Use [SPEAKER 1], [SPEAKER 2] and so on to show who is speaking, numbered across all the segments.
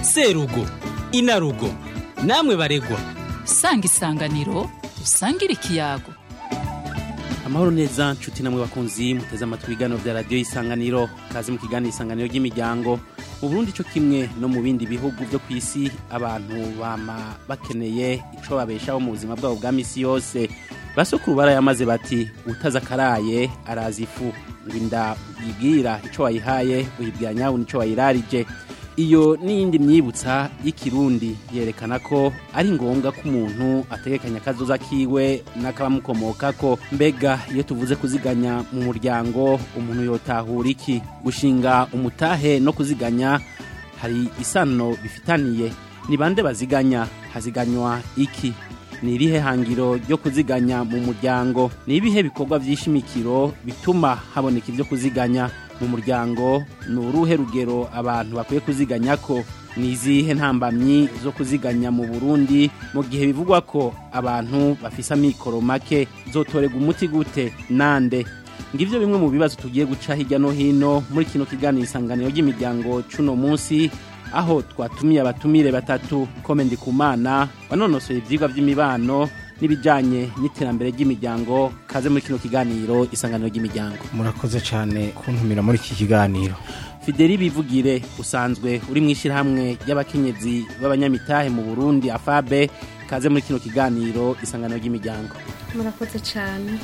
[SPEAKER 1] serugo inarugo namwe baregwa
[SPEAKER 2] sanga isanganiro usangire ikiyago
[SPEAKER 3] amahoro neza nshuti namwe bakunzi muteze amatwi ibiganiro bya radiyo y'isanganiro kazi mu kiganiro isanganiro ry'imiryango mu burundi cyo kimwe no mu bindi bihugu byo ku isi abantu bama bakeneye ico babeshaho mu buzima bwabo bwa misi yose basokuru barayamaze bati utaza akaraye araza ifu ngo inda uyibwira ico wayihaye uyibwira nyawe nico wayirarije iyo n'iyindi myibutsa y'ikirundi yerekana ko ari ngombwa ko umuntu ategekanya akazoza kiwe n'akabamukomokako mbega iyo tuvuze kuziganya mu muryango umuntu yotahura iki gushinga umutahe no kuziganya hari isano bifitaniye ni bande baziganya haziganywa iki ni irihe hangiro ryo kuziganya mu muryango ni ibihe bikorwa by'ishimikiro bituma haboneka ibyo kuziganya mu muryango ni uruhe rugero abantu bakwiye kuziganya ko ni izihe ntambamyi zo kuziganya mu burundi mu gihe bivugwa ko abantu bafise amikoro make zotorega umuti gute nande ngivyo bimwe mu bibazo tugiye guca hirya no hino muri kino kiganiro isanganiro ry'imiryango cuno munsi aho twatumiye abatumire batatu kome ndikumana wanonosoye ivyigwa vy'imibano n'ibijanye n'iterambere ry'imiryango kaze muri kino kiganiro isanganiro ry'imiryango
[SPEAKER 4] murakoze cyane kuntumira muri iki kiganiro
[SPEAKER 3] fideli bivugire usanzwe uri mu ishyirahamwe ry'abakenyezi b'abanyamitahe mu burundi afabe kaze muri kino kiganiro isanganiro ry'imiryango
[SPEAKER 5] murakoze cyane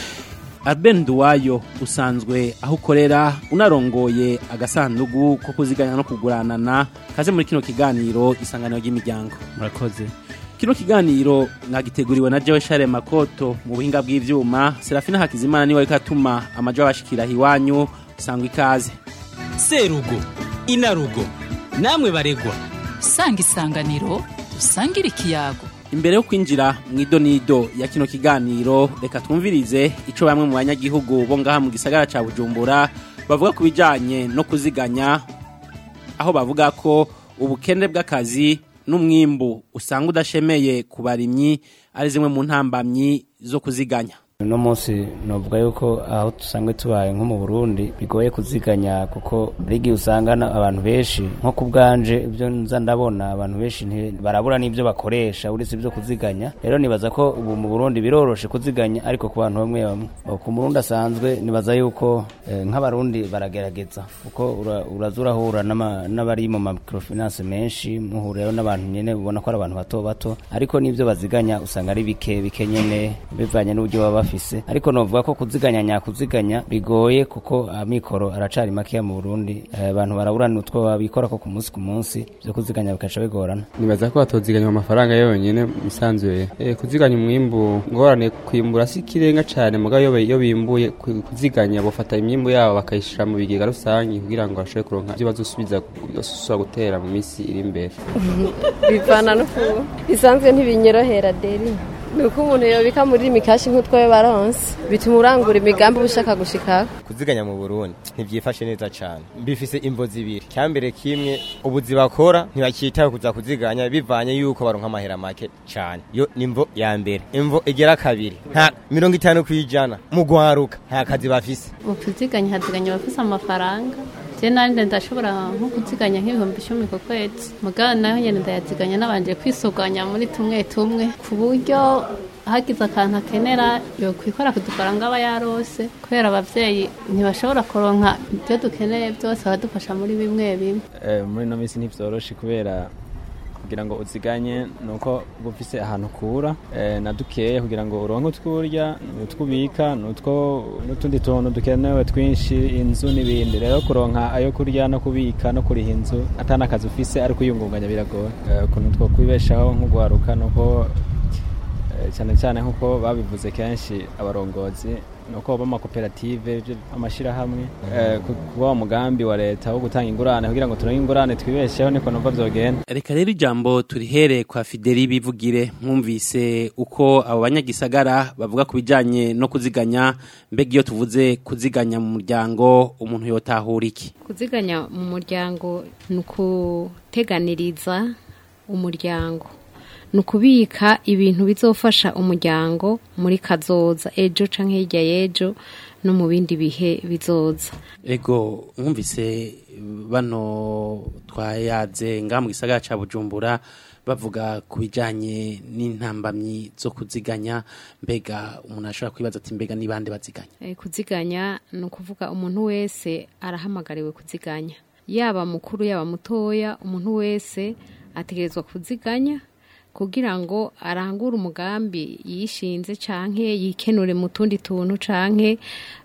[SPEAKER 3] Arben Duwayo usanzwe aho ukorera unarongoye agasandugu ko kuziganya no kuguranana kaze muri kino kiganiro isanganiro ry'imiryango
[SPEAKER 4] murakoze
[SPEAKER 3] kino kiganiro mwagiteguriwe na Jewe Share Makoto mu buhinga bw'ivyuma Serafina Hakizimana niwe ariko atuma amajo abashikira hiwanyu sangwa ikaze
[SPEAKER 1] serugo inarugo namwe baregwa
[SPEAKER 2] sanga isanganiro usangire ikiyago
[SPEAKER 3] imbere yo kwinjira mu idonido ya kino kiganiro reka twumvirize ico bamwe mu banyagihugu bo ngaha mu gisagara ca Bujumbura bavuga ku bijanye no kuziganya aho bavuga ko ubukene bw'akazi n'umwimbu usanga udashemeye ku barimyi ari zimwe mu ntambamyi zo kuziganya
[SPEAKER 6] uno munsi novuga yuko aho dusanzwe tubaye nko mu burundi bigoye kuziganya kuko hari igihe usanga abantu benshi nko ku bwanje ibyo nza ndabona abantu benshi barabura n'ibyo bakoresha uretse ibyo kuziganya rero nibaza ko ubu mu burundi biroroshe kuziganya ariko ku bantu bamwe bamwe ku murundi asanzwe nibaza yuko nk'abarundi baragerageza kuko uraza urahura n'abari mu microfinance menshi muhurirayo n'abantu nyine ubona ko ari abantu bato bato ariko n'ibyo baziganya usanga ari bike bike nyine bivanye n'uburyo baba bafise ariko novuga ko kuziganya nyakuziganya bigoye kuko amikoro aracari makeya mu Burundi abantu baraburana utwo babikora ko ku munsi ku munsi byo kuziganya bikaca bigorana
[SPEAKER 7] nibaza ko batoziganya amafaranga yonyene misanzuye e, kuziganya umwimbu ngorane kwimbura si kirenga cane mugabo iyo iyo bimbuye kuziganya bofata imyimbu yabo bakayishira mu bigega rusangi kugira ngo bashobore kuronka ivyo bazosubiza basubira gutera mu misi iri imbere
[SPEAKER 5] bivana no ku bisanzwe ntibinyorohera deri nuko umuntu yobika muri mikashi nk'utwo baronse bituma urangura imigambi uba ushaka gushikako
[SPEAKER 8] kuziganya mu burundi ntibyifashe neza cyane bifise imvo zibiri cyambere kimwe ubuzi bakora ntibakitaho kuza kuziganya bivanye yuko baronka amahera make cyane yo ni imvo ya mbere imvo igera kabiri nta mirongo itanu ku ijana mu gwaruka nta kazi bafise
[SPEAKER 9] mu kuziganya haziganya abafise amafaranga je nanje ndashobora nko kuziganya nk'ibihumbi icumi ku kwezi mugabo nayo nyene ndayaziganya nabanje kwisuganya muri tumwe tumwe ku buryo hagize akantu akenera yokwikora kudufaranga aba yarose kubera abavyeyi ntibashobora kuronka ibyo dukeneye byose badufasha muri bimwe bimwe
[SPEAKER 10] muri ino minsi ntivyoroshe kubera kugira ngo uziganye nuko uba ufise ahantu ukura na dukeya kugira ngo uronke utwurya utwubika n'utundi tuntu dukenewe twinshi inzu n'ibindi rero kuronka ayo kurya no kubika no kuriha inzu atana akazi ufise ariko uyungunganya biragoye ukuntu two kwibeshaho nk'ugwaruka nuko cyane cyane nk'uko babivuze kenshi abarongozi nuko b'amakoperative amashyirahamwe kuba umugambi wa leta wo gutanga ingurane kugira ngo turonke ingurane twibesheho niko numva vyogenda
[SPEAKER 3] reka rero ijambo turihere kwa fideli bivugire mwumvise uko abo banyagisagara bavuga ku bijanye no kuziganya mbega iyo tuvuze kuziganya mu muryango umuntu yotahura iki
[SPEAKER 5] kuziganya mu muryango ni ukuteganiriza umuryango ni ukubika ibintu bizofasha umuryango muri kazoza ejo canke hirya y'ejo no mu bindi bihe bizoza
[SPEAKER 3] ego mwumvise bano twayaze nga mu gisagara ca Bujumbura bavuga ku bijanye n'intambamyi zo kuziganya mbega umuntu ashobora kwibaza ati mbega ni bande baziganya
[SPEAKER 11] Eh, kuziganya ni ukuvuga umuntu wese arahamagariwe kuziganya yaba mukuru yaba mutoya umuntu wese ategerezwa kuziganya kugira ngo arangure umugambi yishinze canke yikenure mu tundi tuntu canke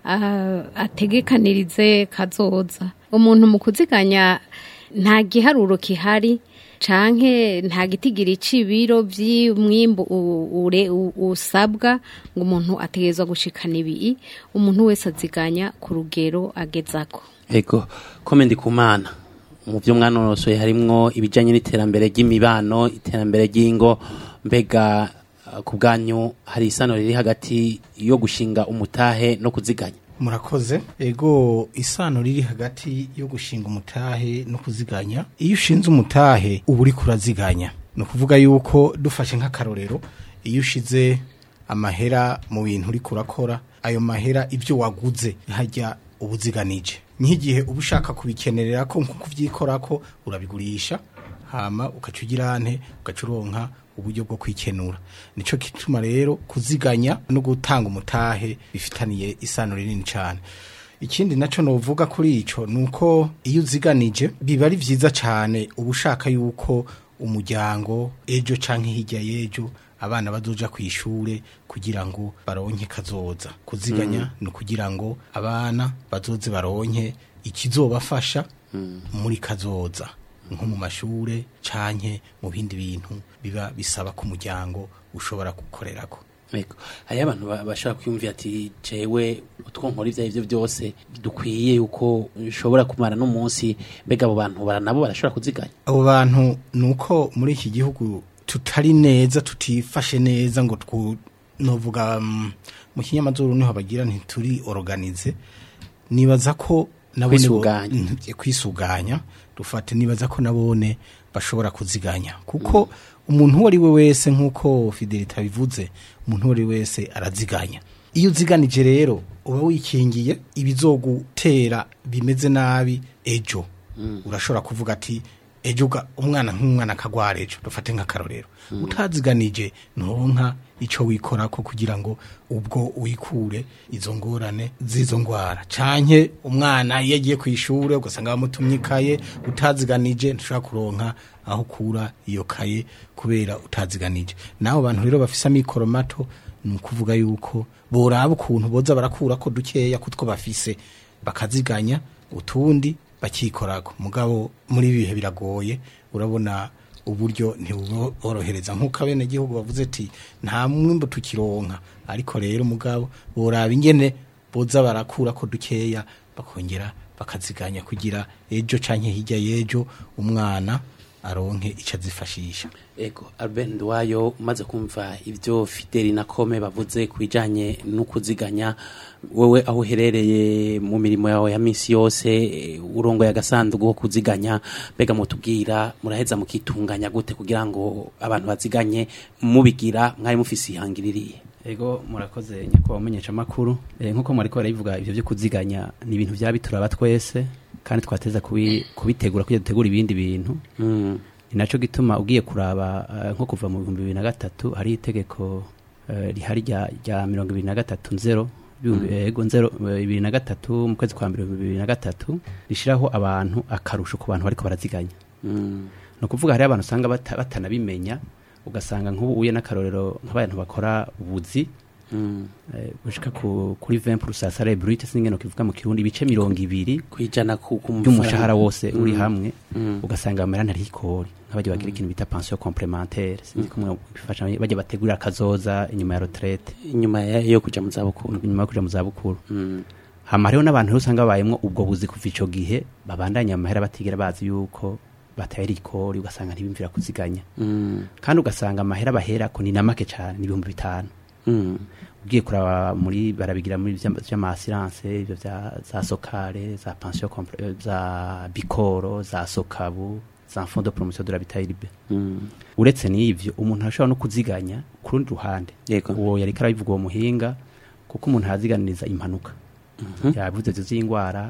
[SPEAKER 11] ah, ategekanirize kazoza umuntu mu kuziganya nta giharuro kihari canke nta gitigiri c'ibiro vy'umwimbu u- ure- u- usabwa ngo umuntu ategerezwa gushikana ibi umuntu wese aziganya ku rugero agezako
[SPEAKER 3] ego komendi kumana mu byo mwanonosoye harimwo ibijanye n'iterambere ry'imibano iterambere ry'ingo mbega uh, ku bwanyu hari isano riri hagati yo gushinga umutahe no kuziganya
[SPEAKER 4] murakoze ego isano riri hagati yo gushinga umutahe no kuziganya iyo ushinze umutahe uba uri kuraziganya ni ukuvuga yuko dufashe nk'akarorero iyo ushize amahera mu bintu uri kurakora ayo mahera ibyo waguze hajya ubuziganije nk'igihe uba ushaka kubikenerera ko nko kubyikora ko urabigurisha hama ugaca ugira ante ugaca uronka uburyo bwo kwikenura nico gituma rero kuziganya no gutanga umutahe bifitaniye isano rinini cyane ikindi naco novuga kuri ico nuko iyo uziganije biba ari vyiza cyane uba ushaka yuko umuryango ejo canke hirya y'ejo abana bazoja ku ishure kugira ngo baronke kazoza kuziganya ni ukugira ngo abana bazoze baronke ikizobafasha muri kazoza nko mu mashure canke mu bindi bintu biba bisaba ku muryango ushobora gukorerako
[SPEAKER 3] Ego. Hariyo abantu ba- bashobora kwiyumvira ati jewe utwo nkora ivyo arivyo byose dukwiye yuko nshobora kumara n'umunsi mbega abo bantu bara nabo barashobora kuziganya
[SPEAKER 4] abo bantu nuko muri iki gihugu tutari neza tutifashe neza ngo twu novuga mm, mu kinyamazuru niho bagira ntituri organize nibaza ko nabone bo-
[SPEAKER 3] Kwisuganya.
[SPEAKER 4] Mm, kwisuganya dufate nibaza ko nabone bashobora kuziganya kuko umuntu uwo ari we wese nk'uko fidelite abivuze umuntu uwo ari we wese araziganya iyo uziganije rero uba wikingiye ibizogutera bimeze nabi ejo urashobora kuvuga ati ejo uga- umwana nk'umwana akagwara ejo dufate nk'akarorero utaziganije nturonka icyo wikora ko kugira ngo ubwo wikure izo ngorane z'izo ndwara canke umwana iyo agiye ku ishuri ugasanga bamutumye ikaye utaziganije ntushobora kuronka aho ukura iyo kaye kubera utaziganije n'abo bantu rero bafise amikoro mato ni ukuvuga yuko boraba ukuntu boza barakura ko dukeya kutwo bafise bakaziganya utundi bakikorako mugabo muri ibi bihe biragoye urabona uburyo ntibuborohereza nk'uko abenegihugu bavuze ati nta mwimbu tukironka ariko rero mugabo boraba ingene boza barakura ko dukeya bakongera bakaziganya kugira ejo canke hirya y'ejo umwana aronke ico azifashisha
[SPEAKER 3] ego Albert Ndwayo umaze kumva ivyo Fideli na Kome bavuze ku bijanye no kuziganya wewe aho uherereye mu mirimo yawe ya misi yose eh, urongoye agasanduku ko kuziganya mbega mutubwira muraheza mukitunganya gute kugira ngo abantu baziganye mubigira mwari mufise ihangiririye
[SPEAKER 12] ego murakoze nyakubahwa umenyesha amakuru e, nkuko mwariko barabivuga ivyo vyo kuziganya ni ibintu vyaba bituraba twese kandi twateza kubi, kubitegura kugira dutegura ibindi bintu
[SPEAKER 3] mm.
[SPEAKER 12] ni naco gituma ugiye kuraba uh, nko kuva mu bihumbi bibiri na gatatu hari itegeko uh, rihari rya rya mirongo ibiri na gatatu nzero ibihumbi-
[SPEAKER 3] Mm.
[SPEAKER 12] ego nzero uh, bibiri na gatatu mu kwezi kwa mbere bibiri na gatatu rishiraho abantu akarusho ku bantu bariko baraziganya
[SPEAKER 3] Mm.
[SPEAKER 12] ni ukuvuga hariho abantu usanga bata- batanabimenya ugasanga nk'ubu uye n'akarorero nk'abantu bakora ubuzi
[SPEAKER 3] Mm.
[SPEAKER 12] eh, gushika ku, kuri 20 pour salary brut singeno kivuga mu kirundi ibice mirongo ibiri
[SPEAKER 3] kwijana ku ku
[SPEAKER 12] by'umushahara wose uri
[SPEAKER 3] Mm.
[SPEAKER 12] hamwe
[SPEAKER 3] Mm.
[SPEAKER 12] ugasanga bamera ntari ikori nk'abajya bagira ikintu bita pension complémentaire sinzi kumwe bifasha bajya bategurira akazoza inyuma ya retraite
[SPEAKER 3] inyuma ya- yo kuja mu zabukuru
[SPEAKER 12] inyuma yo kuja mu zabukuru
[SPEAKER 3] Mm.
[SPEAKER 12] hama hariho n'abantu rero usanga babayemwo ubwo buzi kuva ico gihe babandanya amahera batigera bazi yuko batayari ikori ugasanga ntibimvira kuziganya
[SPEAKER 3] Mm.
[SPEAKER 12] kandi ugasanga amahera baherako ni na make cane ni ibihumbi bitanu
[SPEAKER 3] Mm.
[SPEAKER 12] ugiye kuraba muri barabigira muri vy'ama- vy'amasiranse ivyo vya za sokare za pension compl- eh, za bikoro za sokabu za fond de promotion de l'habitat
[SPEAKER 3] Mm.
[SPEAKER 12] uretse n'ivyo umuntu arashobora no kuziganya ku rundi ruhande
[SPEAKER 3] Yego.
[SPEAKER 12] uwo yariko arabivuga uwo muhinga kuko umuntu araziganiriza impanuka yavuze ivyo z'ingwara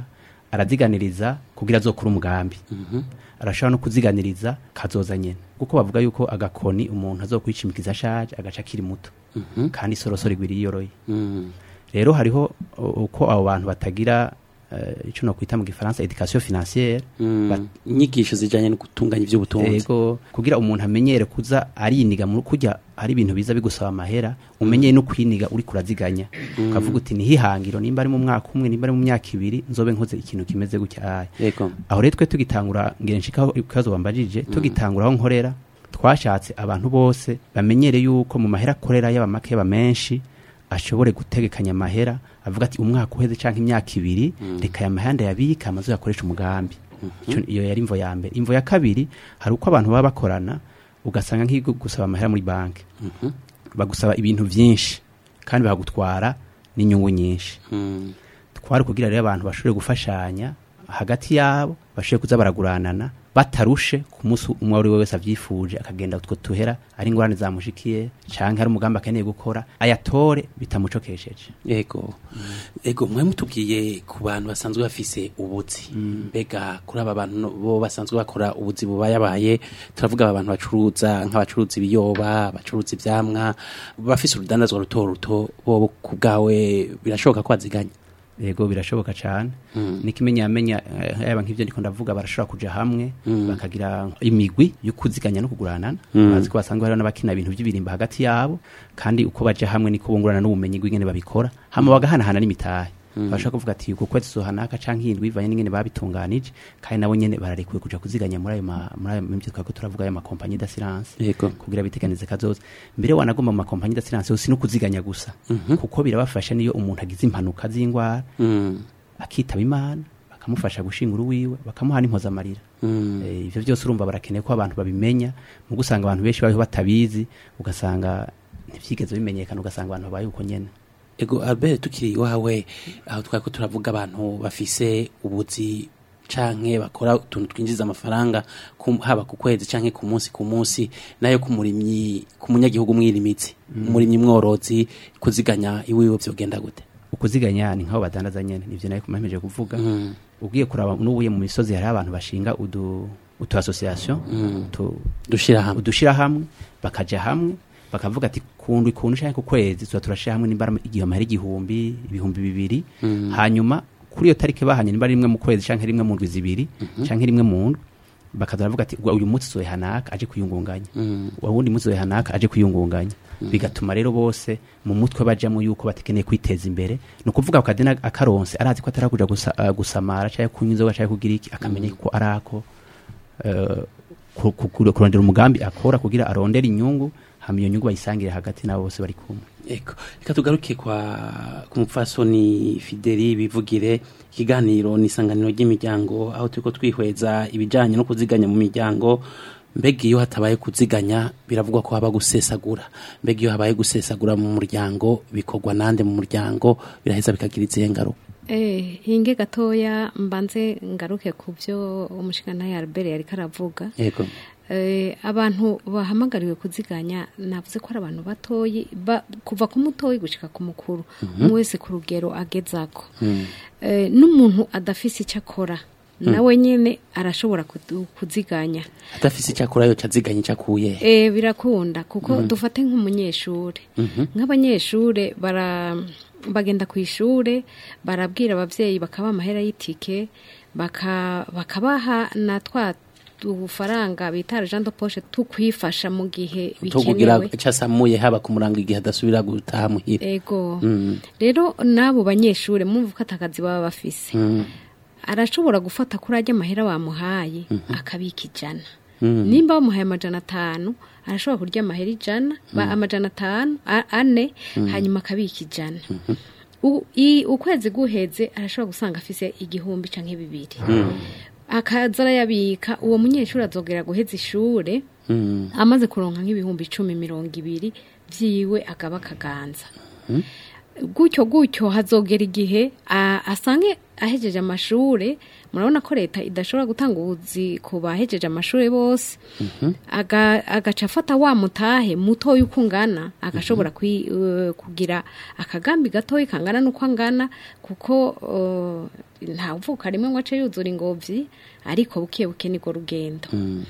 [SPEAKER 12] araziganiriza kugira azokura umugambi arashobora no kuziganiriza kazoza nyene kuko bavuga yuko agakoni umuntu azokwicimikiza ashaje agaca akiri muto kandi isorosoro igwiriye iyoroye rero hariho u- uko abo bantu batagira uh, ico no kwita mu gifaransa education financière Ba-
[SPEAKER 3] inyigisho zijanye no gutunganya ivy'ubutunzi
[SPEAKER 12] Ego kugira umuntu amenyere kuza ariniga mu kujya hari ibintu biza bigusaba amahera umenyeye no kwiniga uri kuraziganya
[SPEAKER 3] Mm.
[SPEAKER 12] ukavuga uti ni hihangiro nimba ari mu mwaka umwe nimba ari mu myaka ibiri nzobe nkoze ikintu kimeze gutya aya
[SPEAKER 3] Yego.
[SPEAKER 12] aho rero twe tugitangura ngire nshikaho ikibazo bambajije tugitangura aho nkorera twashatse abantu bose bamenyere yuko mu mahera akorera yaba make yaba menshi ashobore gutegekanya amahera avuga ati umwaka uheze canke imyaka ibiri reka aya mahanda yabika amazu yakoresha umugambi Ico- iyo yari imvo ya mbere imvo ya kabiri hari uko abantu baba bakorana ugasanga nk'iyo gusaba amahera muri banki bagusaba ibintu byinshi kandi bagutwara n'inyungu nyinshi twari kugira rero abantu bashobore gufashanya hagati yabo bashobore kuza baraguranana batarushe ku munsi umwe ari we wese abyifuje akagenda utwo tuhera ari ingorane zamushikiye cyangwa ari umugambi akeneye gukora ayatore bitamucokesheje
[SPEAKER 3] Ego. Ego mwe mutubwiye ku bantu basanzwe bafise ubuzi. Mbega kuri aba bantu no- bo basanzwe bakora ubuzi bubayabaye turavuga aba bantu bacuruza nk'abacuruza ibiyoba, abacuruza ivyamwa, bafise urudandazwa ruto ruto bo ku bwawe birashoboka ko baziganya.
[SPEAKER 12] yego birashoboka cyane n'ikimenyamenya eh, yaba nk'ibyo ndiko ndavuga barashobora kuja hamwe bakagira imigwi yo kuziganya no kuguranana
[SPEAKER 3] Mm.
[SPEAKER 12] bazi ko basanzwe hariho n'abakina ibintu by'ibirimba hagati yabo kandi uko baje hamwe niko bungurana n'ubumenyi bw'ingene babikora hama bagahanahana n'imitahe
[SPEAKER 3] Mm.
[SPEAKER 12] bashobora kuvuga ati uku kwezi zohanaka canke indwi bivanye n'ingene babitunganije kandi nabo nyene bararekuwe kuja kuziganya muri ayo ma- muri ayo mivyo twako turavuga ayo makompanyi d'assurance
[SPEAKER 3] Yego.
[SPEAKER 12] kugira biteganize kazoza mbere wanagomba mu makompanyi d'assurance si no kuziganya gusa
[SPEAKER 3] Mhm.
[SPEAKER 12] kuko birabafasha niyo umuntu agize impanuka z'ingwara
[SPEAKER 3] Mm.
[SPEAKER 12] akitaba imana bakamufasha gushingura uwiwe bakamuha n'impozamarira
[SPEAKER 3] Mm.
[SPEAKER 12] Eh, ivyo byose urumva barakeneye ko abantu babimenya mu gusanga abantu benshi baho batabizi ugasanga ntivyigeze bimenyekana ugasanga abantu babaye uko nyene
[SPEAKER 3] Ego Albert tukiri iwawe aho twako turavuga abantu bafise ubuzi canke bakora utuntu twinjiza amafaranga ku, haba ku kwezi canke ku munsi ku munsi nayo ku murimyi ku munyagihugu mwirimitsi
[SPEAKER 12] Mm.
[SPEAKER 3] umurimyi mworozi kuziganya iwiwe vyogenda gute
[SPEAKER 12] ukuziganya ni nk'aho badandaza nyene nivyo nayo kumameje kuvuga
[SPEAKER 3] Mm.
[SPEAKER 12] ugiye kuraba n'ubuye mu misozi hari abantu bashinga udu utu association
[SPEAKER 3] Mm.
[SPEAKER 12] utu
[SPEAKER 3] dushira hamwe
[SPEAKER 12] udushira hamwe bakaja hamwe bakavuga ati kundu ikundu canke ku kwezi tuba turashira hamwe nimba ari igihumbi hari igihumbi ibihumbi bibiri
[SPEAKER 3] Mm.
[SPEAKER 12] hanyuma kuri iyo tariki bahanye nimba ari rimwe mu kwezi canke rimwe mu ndwi zibiri
[SPEAKER 3] Mhm.
[SPEAKER 12] canke rimwe mu ndwi bakaza baravuga ati "Ubwo uyu munsi zohe hanaka aje kwiyungunganya
[SPEAKER 3] Mm.
[SPEAKER 12] uwundi munsi zohe hanaka aje kwiyungunganya bigatuma rero bose mu mutwe bajamo yuko batekeneye kwiteza imbere ni ukuvuga akadena akaronse arazi ko atarakuja gusa, uh, gusamara canke kunywa inzoga canke kugira iki akamenya ko arako uh, ku- ku- ku- kurondera umugambi akora kugira arondere inyungu hama iyo nyungu bayisangire hagati nabo bose bari kumwe
[SPEAKER 3] Eko reka tugaruke kwa ku mupfasoni Fideli bivugire ikiganiro n'isanganiro ry'imiryango aho turiko twihweza ibijanye no kuziganya mu miryango mbega iyo hatabaye kuziganya biravugwa ko haba gusesagura mbega iyo habaye gusesagura mu muryango bikorwa nande mu muryango biraheza bikagira izihe ngaruka
[SPEAKER 11] Eh, hinge gatoya mbanze ngaruke ku byo umushikana Albert yari karavuga.
[SPEAKER 3] yego
[SPEAKER 11] Eh, abantu bahamagariwe kuziganya navuze ko ari abantu batoyi ba, kuva ku mutoyi gushika ku mukuru
[SPEAKER 3] Mhm.
[SPEAKER 11] umwe wese ku rugero agezako
[SPEAKER 3] Mm.
[SPEAKER 11] eh, n'umuntu adafise icyo akora
[SPEAKER 3] Mm.
[SPEAKER 11] nawe nyene arashobora kudu- kuziganya
[SPEAKER 3] adafise icyakora yo caziganya icakuye
[SPEAKER 11] eh, birakunda kuko
[SPEAKER 3] Mhm.
[SPEAKER 11] dufate nk'umunyeshure
[SPEAKER 3] Mhm.
[SPEAKER 11] nk'abanyeshure bara bagenda ku ishure barabwira abavyeyi bakaba amahera y'itike baka, bakabaha na twa udufaranga bita argent de poche tukwifasha mu gihe
[SPEAKER 3] tukugira
[SPEAKER 11] bikenewe
[SPEAKER 3] casamuye haba ku murango igihe adasubira gutaha muhira
[SPEAKER 11] ego
[SPEAKER 3] Mm.
[SPEAKER 11] rero n'abo banyeshure mwumva ko atakazi baba bafise
[SPEAKER 3] Mm.
[SPEAKER 11] arashobora gufata kuri ajya amahera bamuhaye akabika ijana
[SPEAKER 3] Mm.
[SPEAKER 11] nimba bamuhaye amajana atanu arashobora kurya amahera ijana ba
[SPEAKER 3] Mm.
[SPEAKER 11] amajana atanu a- ane
[SPEAKER 3] Mm.
[SPEAKER 11] hanyuma akabika ijana U- i- ukwezi guheze arashobora gusanga afise igihumbi canke bibiri
[SPEAKER 3] Mm.
[SPEAKER 11] akaza arayabika uwo munyeshuri azogera guheza ishure
[SPEAKER 3] Mm.
[SPEAKER 11] amaze kuronka nk'ibihumbi icumi mirongo ibiri vyiwe agaba akaganza
[SPEAKER 3] Mm.
[SPEAKER 11] gutyo gutyo hazogera igihe a- asange ahejeje amashure murabona ko leta idashobora gutanga ubuzi ku bahejeje amashuri bose aga- agaca afata wa mutahe mutoya uko ungana agashobora kwi- eh, kugira akagambi gatoya kangana n'uko angana kuko eh, nta uvuka rimwe ngo ace yuzura ingobyi ariko buke buke niko rugendo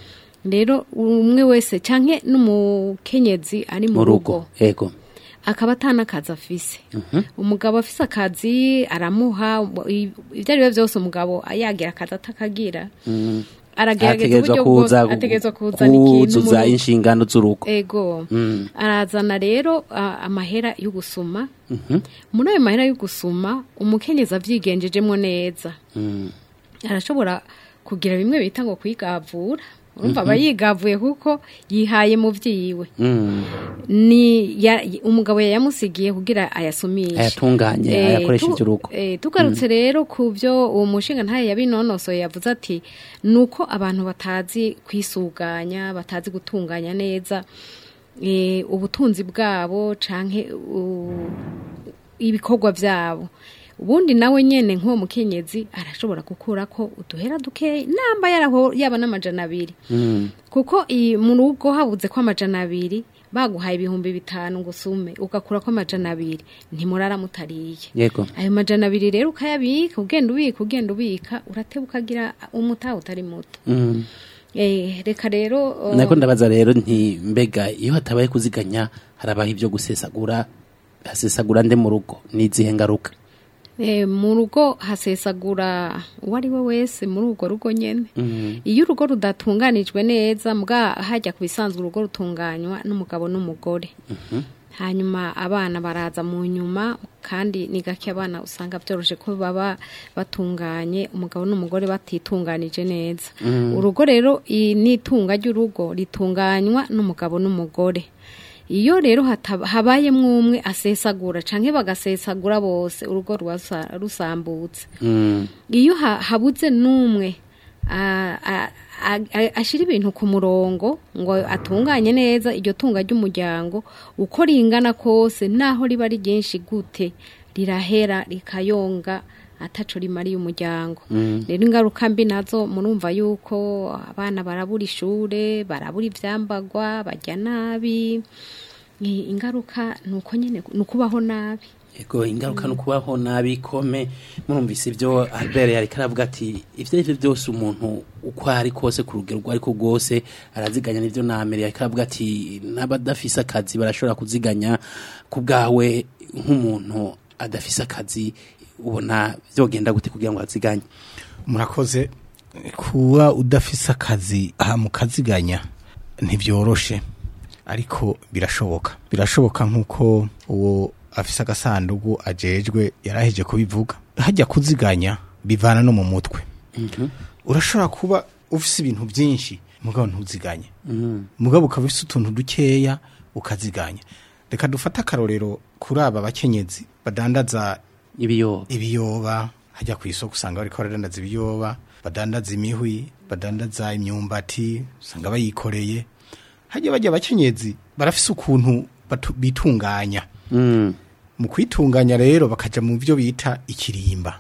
[SPEAKER 11] rero umwe wese canke n'umukenyezi ari mu
[SPEAKER 3] mu
[SPEAKER 11] rugo
[SPEAKER 3] rugo ego
[SPEAKER 11] akaba atanakazi afise umugabo afise akazi aramuha i- ibyo ari byo byose umugabo yagira akazi atakagira
[SPEAKER 3] Mm.
[SPEAKER 11] aragerageza
[SPEAKER 3] Ategerezwa
[SPEAKER 11] uburyo bwose
[SPEAKER 3] kuza gu-
[SPEAKER 11] ategerezwa kuzana ikintu mu
[SPEAKER 3] kuzuza
[SPEAKER 11] rugo.
[SPEAKER 3] inshingano z'urugo
[SPEAKER 11] ego
[SPEAKER 3] Mm.
[SPEAKER 11] arazana rero ah, amahera yo gusuma
[SPEAKER 3] Mhm.
[SPEAKER 11] muri ayo mahera yo gusuma umukenyezi avyigenjejemo neza
[SPEAKER 3] Mm.
[SPEAKER 11] arashobora kugira bimwe bita ngo kwigavura urumva
[SPEAKER 3] Mhm.
[SPEAKER 11] aba yigavuye kuko yihaye mu vyiwe
[SPEAKER 3] Mm.
[SPEAKER 11] ni ya, umugabo yayamusigiye kugira ayasumishe
[SPEAKER 3] Ayatunganye,
[SPEAKER 11] Eh,
[SPEAKER 3] ayakoreshe
[SPEAKER 11] tu-
[SPEAKER 3] ivy'urugo.
[SPEAKER 11] eh, tugarutse rero ku byo uwo mushinga ntaye yabinonosoye yavuze ati nuko abantu batazi kwisuganya batazi gutunganya neza eh, ubutunzi bwabo canke u- ibikorwa byabo ubundi nawe nyene nk'uwo mukenyezi arashobora gukura ko uduhera dukeya namba yaraho yaba n'amajana abiri
[SPEAKER 3] Mm.
[SPEAKER 11] kuko iyi mu rugo habuze ko amajana abiri baguhaye ibihumbi bitanu ngo usume ugakura ko amajana abiri ntimurara mutariye
[SPEAKER 3] yego
[SPEAKER 11] ayo majana abiri rero ukayabika ugenda ubika ugenda ubika urateba ukagira umutaha utari muto
[SPEAKER 3] Mm.
[SPEAKER 11] Eh, reka rero uh,
[SPEAKER 3] nako ndabaza rero nti mbega iyo hatabaye kuziganya harabaho ibyo gusesagura hasesagura nde mu rugo n'izihe ngaruka
[SPEAKER 11] eh, mu rugo hasesagura uwo ari we wese muri urwo rugo nyene
[SPEAKER 3] Mm.
[SPEAKER 11] iyo urugo rudatunganijwe neza mbwa hajya ku bisanzwe urugo rutunganywa n'umugabo n'umugore
[SPEAKER 3] Mhm.
[SPEAKER 11] hanyuma abana baraza mu nyuma kandi ni gake abana usanga byoroshe ko baba batunganye umugabo n'umugore batitunganije neza
[SPEAKER 13] Mm.
[SPEAKER 11] urugo rero i- n'itunga ry'urugo ritunganywa n'umugabo n'umugore iyo rero hataba- habayemwo umwe asesagura canke bagasesagura bose urugo ruba rusa- rusambutse
[SPEAKER 3] Mm.
[SPEAKER 11] iyo ha- habuze n'umwe a- a- a- a- ashira ibintu ku murongo ngo atunganye neza iryo tunga ry'umuryango uko ringana kose naho riba ari ryinshi gute rirahera rikayonga ataco rimariye umuryango
[SPEAKER 13] Mm.
[SPEAKER 11] rero ingaruka mbi nazo murumva yuko abana barabura ishure barabura ivyambagwa barya nabi I- ingaruka nuko nyene nukubaho nabi
[SPEAKER 3] yego ingaruka no kubaho nabi kome murumvise ibyo Albert yari karavuga ati ivyo arivyo byose umuntu uko ari kose ku rugero rwo ariko rwose araziganya n'ivyo na Amerika yari karavuga ati n'abadafise akazi barashobora kuziganya ku bwawe nk'umuntu adafise akazi ubona vyogenda gute kugira ngo aziganye
[SPEAKER 4] murakoze kuba udafise akazi aha mukaziganya ntibyoroshe ariko birashoboka birashoboka nk'uko uwo afise agasanduku ajejwe yaraheje kubivuga hajya kuziganya bivana no mu mutwe urashobora kuba ufise ibintu byinshi mugabo ntuziganye mugabo ukaba ufise utuntu dukeya ukaziganya reka dufate akarorero kuri aba bakenyezi badandaza
[SPEAKER 3] ibiyoba
[SPEAKER 4] ibiyoba hajya ku isoko usanga bariko baradandaza ibiyoba badandaza imihwi badandaza imyumbati usanga bayikoreye hajya bajya abakenyezi barafise ukuntu batu- bitunganya mu kwitunganya rero bakaja mu byo bita ikirimba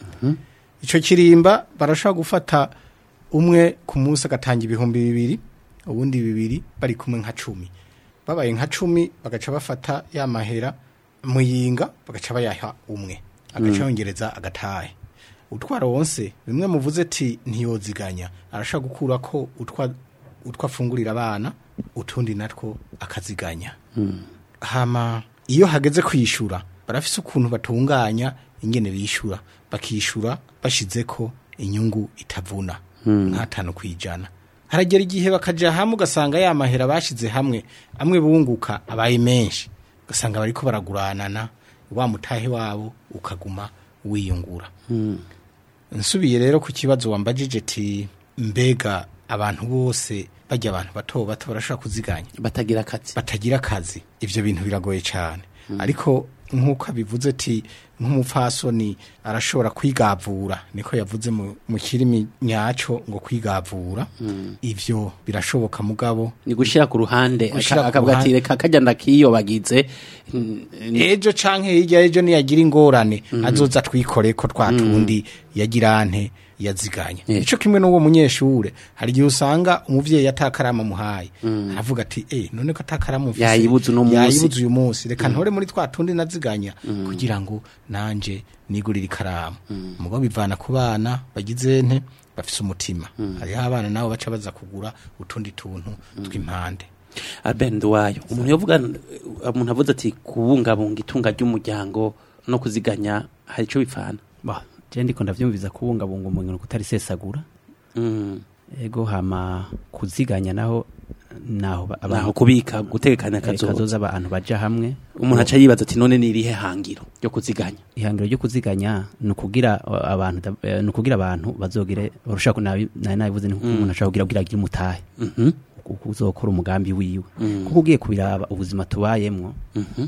[SPEAKER 4] ico kirimba barashobora gufata umwe ku munsi agatanga ibihumbi bibiri ubundi bibiri bari kumwe nka cumi babaye nka cumi bagaca bafata ya mahera muyinga bagaca bayaha umwe agaca
[SPEAKER 3] Mm.
[SPEAKER 4] yongereza agatahe utwara wonse bimwe muvuze ati ntiyoziganya arashobora gukura ko utwa utwo afungurira abana utundi natwo akaziganya hama iyo hageze kwishura barafise ukuntu batunganya ingene bishura bakishura bashizeko inyungu itavuna nk'atanu kwijana haragera igihe bakaja hamwe ugasanga ya mahera bashize hamwe amwe bunguka abaye menshi ugasanga bariko baraguranana wa mutahe wabo ukaguma wiyungura nsubiye rero ku kibazo wambajije ti mbega abantu bose bajya abantu bato bato barashobora kuziganya
[SPEAKER 3] batagira akazi
[SPEAKER 4] batagira akazi ivyo bintu biragoye cyane ariko nk'uko abivuze ati nk'umupfasoni arashobora kwigavura niko yavuze mu mu kirimi nyaco ngo kwigavura ivyo birashoboka mugabo
[SPEAKER 3] ni gushira ku ruhande
[SPEAKER 4] Gushira
[SPEAKER 3] aka-
[SPEAKER 4] ku
[SPEAKER 3] akavuga ati
[SPEAKER 4] ruhande.
[SPEAKER 3] reka kajya ndakiyobagize
[SPEAKER 4] ejo canke hirya ejo niyagira ingorane azoza twikore ko twatundi yagira nte yaziganya ico kimwe n'uwo munyeshure hari igihe usanga umuvyeyi atakarama muhaye aravuga ati eh none ko atakarama mfise
[SPEAKER 3] Yayibuze uno munsi.
[SPEAKER 4] yayibuze uyu munsi reka ntore muri twa tundi naziganya kugira ngo nanje nigurire ikaramu mugo bivana ku bana bagize nte bafise umutima hariho abana nabo baca baza kugura utundi tuntu tw'impande
[SPEAKER 3] Albert Nduwayo umuntu yovuga umuntu avuze ati kubungabunga itunga ry'umuryango no kuziganya hari ico bipfana
[SPEAKER 12] Bah, je ndiko ndavyumviza kubungabunga umuntu kutarisesagura
[SPEAKER 3] Mm.
[SPEAKER 12] ego hama kuziganya naho naho ba-
[SPEAKER 3] naho kubika gutegekanya
[SPEAKER 12] eh,
[SPEAKER 3] kazoza
[SPEAKER 12] kazoza abantu baja hamwe
[SPEAKER 3] umuntu aca yibaza ati none ni irihe hangiro ryo kuziganya
[SPEAKER 12] ihangiro ryo kuziganya ni ukugira uh, abantu da- eh, ni ukugira abantu bazogire urushaka nabi nari nabivuze ni umuntu ashaka kugira kugira agire umutahe
[SPEAKER 3] Mhm.
[SPEAKER 12] kuko uzokora umugambi wiwe
[SPEAKER 3] Mm.
[SPEAKER 12] kuko ugiye kubiraba ubuzima tubayemwo
[SPEAKER 3] Mhm.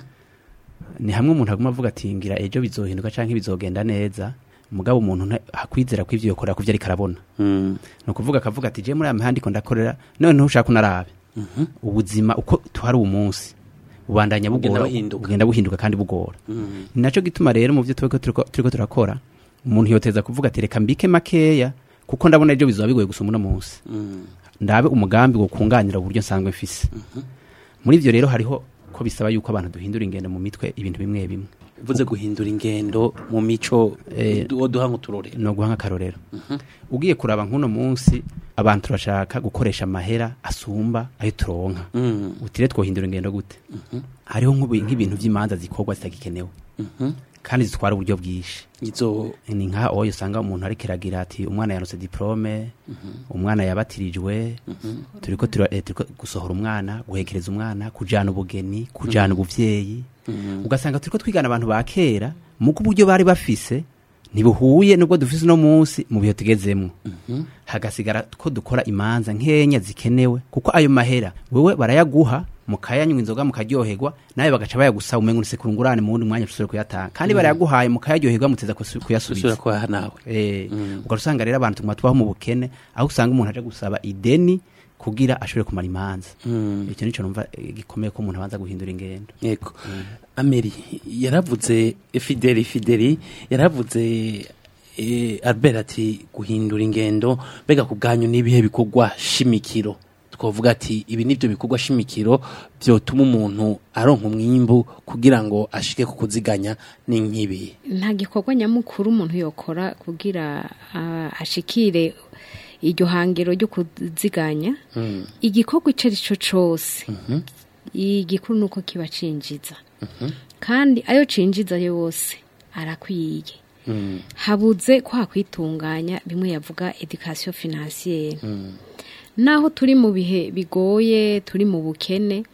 [SPEAKER 12] ni hamwe umuntu aguma avuga ati ngira ejo bizohinduka canke bizogenda neza mugabo umuntu nta- hakwizera ko ivyo yokorera kuvyo ariko arabona
[SPEAKER 3] Mm.
[SPEAKER 12] ni ukuvuga akavuga ati je muri aya mihanda iko ndakorera none ntushaka unarabe ubuzima uko tuhari uwo munsi bubandanya
[SPEAKER 3] Bugenda
[SPEAKER 12] bugora
[SPEAKER 3] buhinduka.
[SPEAKER 12] bugenda buhinduka kandi bugora
[SPEAKER 3] Mm.
[SPEAKER 12] ni naco gituma rero mu byo turiko turiko turiko turakora umuntu yoteza kuvuga ati reka mbike makeya kuko ndabona ejo bizoba bigoye gusoma uno munsi
[SPEAKER 3] Mm.
[SPEAKER 12] ndabe umugambi wo kunganira uburyo nsanzwe mfise muri ivyo rero hariho ko bisaba yuko abantu duhindura ingendo mu mitwe ibintu bimwe bimwe
[SPEAKER 3] uvuze guhindura ingendo mu mico
[SPEAKER 12] Eh,
[SPEAKER 3] wo duha nk'uturorero
[SPEAKER 12] no guha nk'akarorero ugiye kuraba nk'uno munsi abantu turashaka gukoresha amahera asumba ayo turonka
[SPEAKER 3] Mm.
[SPEAKER 12] utire twohindura ingendo gute hariho nk'ubu- nk'ibintu vy'imanza zikorwa zitagikenewe
[SPEAKER 3] Mhm.
[SPEAKER 12] kandi zitwara uburyo bwinshi
[SPEAKER 3] izo
[SPEAKER 12] ni nka oyo usanga umuntu ariko iragira ati umwana yaronse diplome umwana yabatirijwe turiko tura- eh, turiko gusohora umwana guhekereza umwana kujana ubugeni kujana ubuvyeyi ugasanga turiko twigana abantu ba kera muko uburyo bari bafise ntibuhuye nubwo dufise uno munsi mu bihe tugezemwo hagasigara ko dukora imanza nkenya zikenewe kuko ayo mahera wewe barayaguha mukayanywa inzoga mukaryoherwa nawe bagaca bayagusaba umenga usekura ngurane mu wundi mwanya usubire kuyatanga kandi barayaguhaye mukayaryoherwa muteza kusu-
[SPEAKER 3] usubira
[SPEAKER 12] kuyasubiza
[SPEAKER 3] kubaha nawe
[SPEAKER 12] Eh, ugaca usanga rero abantu tuguma tubaho mu bukene aho usanga umuntu aje gusaba ideni kugira ashobore kumara imanza
[SPEAKER 3] Mm.
[SPEAKER 12] icyo nico numva eh, gikomeye ko umuntu abanza guhindura ingendo
[SPEAKER 3] yego ameri yaravuze fideli fideli yaravuze eh, albert ati guhindura ingendo mbega ku bwanyu n'ibihe bikorwa shimikiro twavuga ati ibi nibyo bikorwa shimikiro byotuma umuntu aronka umwimbu kugira ngo ashike ku kuziganya ni nk'ibi
[SPEAKER 11] nta gikorwa nyamukuru umuntu yokora kugira ah, ashikire iryo hangiro ryo kuziganya igikorwa icyo ari cyo cyose igikuru ni uko kiba cinjiza kandi ayo cinjiza yose arakwiye habuze ko hakwitunganya bimwe yavuga edikasiyo finansiyeri naho turi mu bihe bigoye turi mu bukene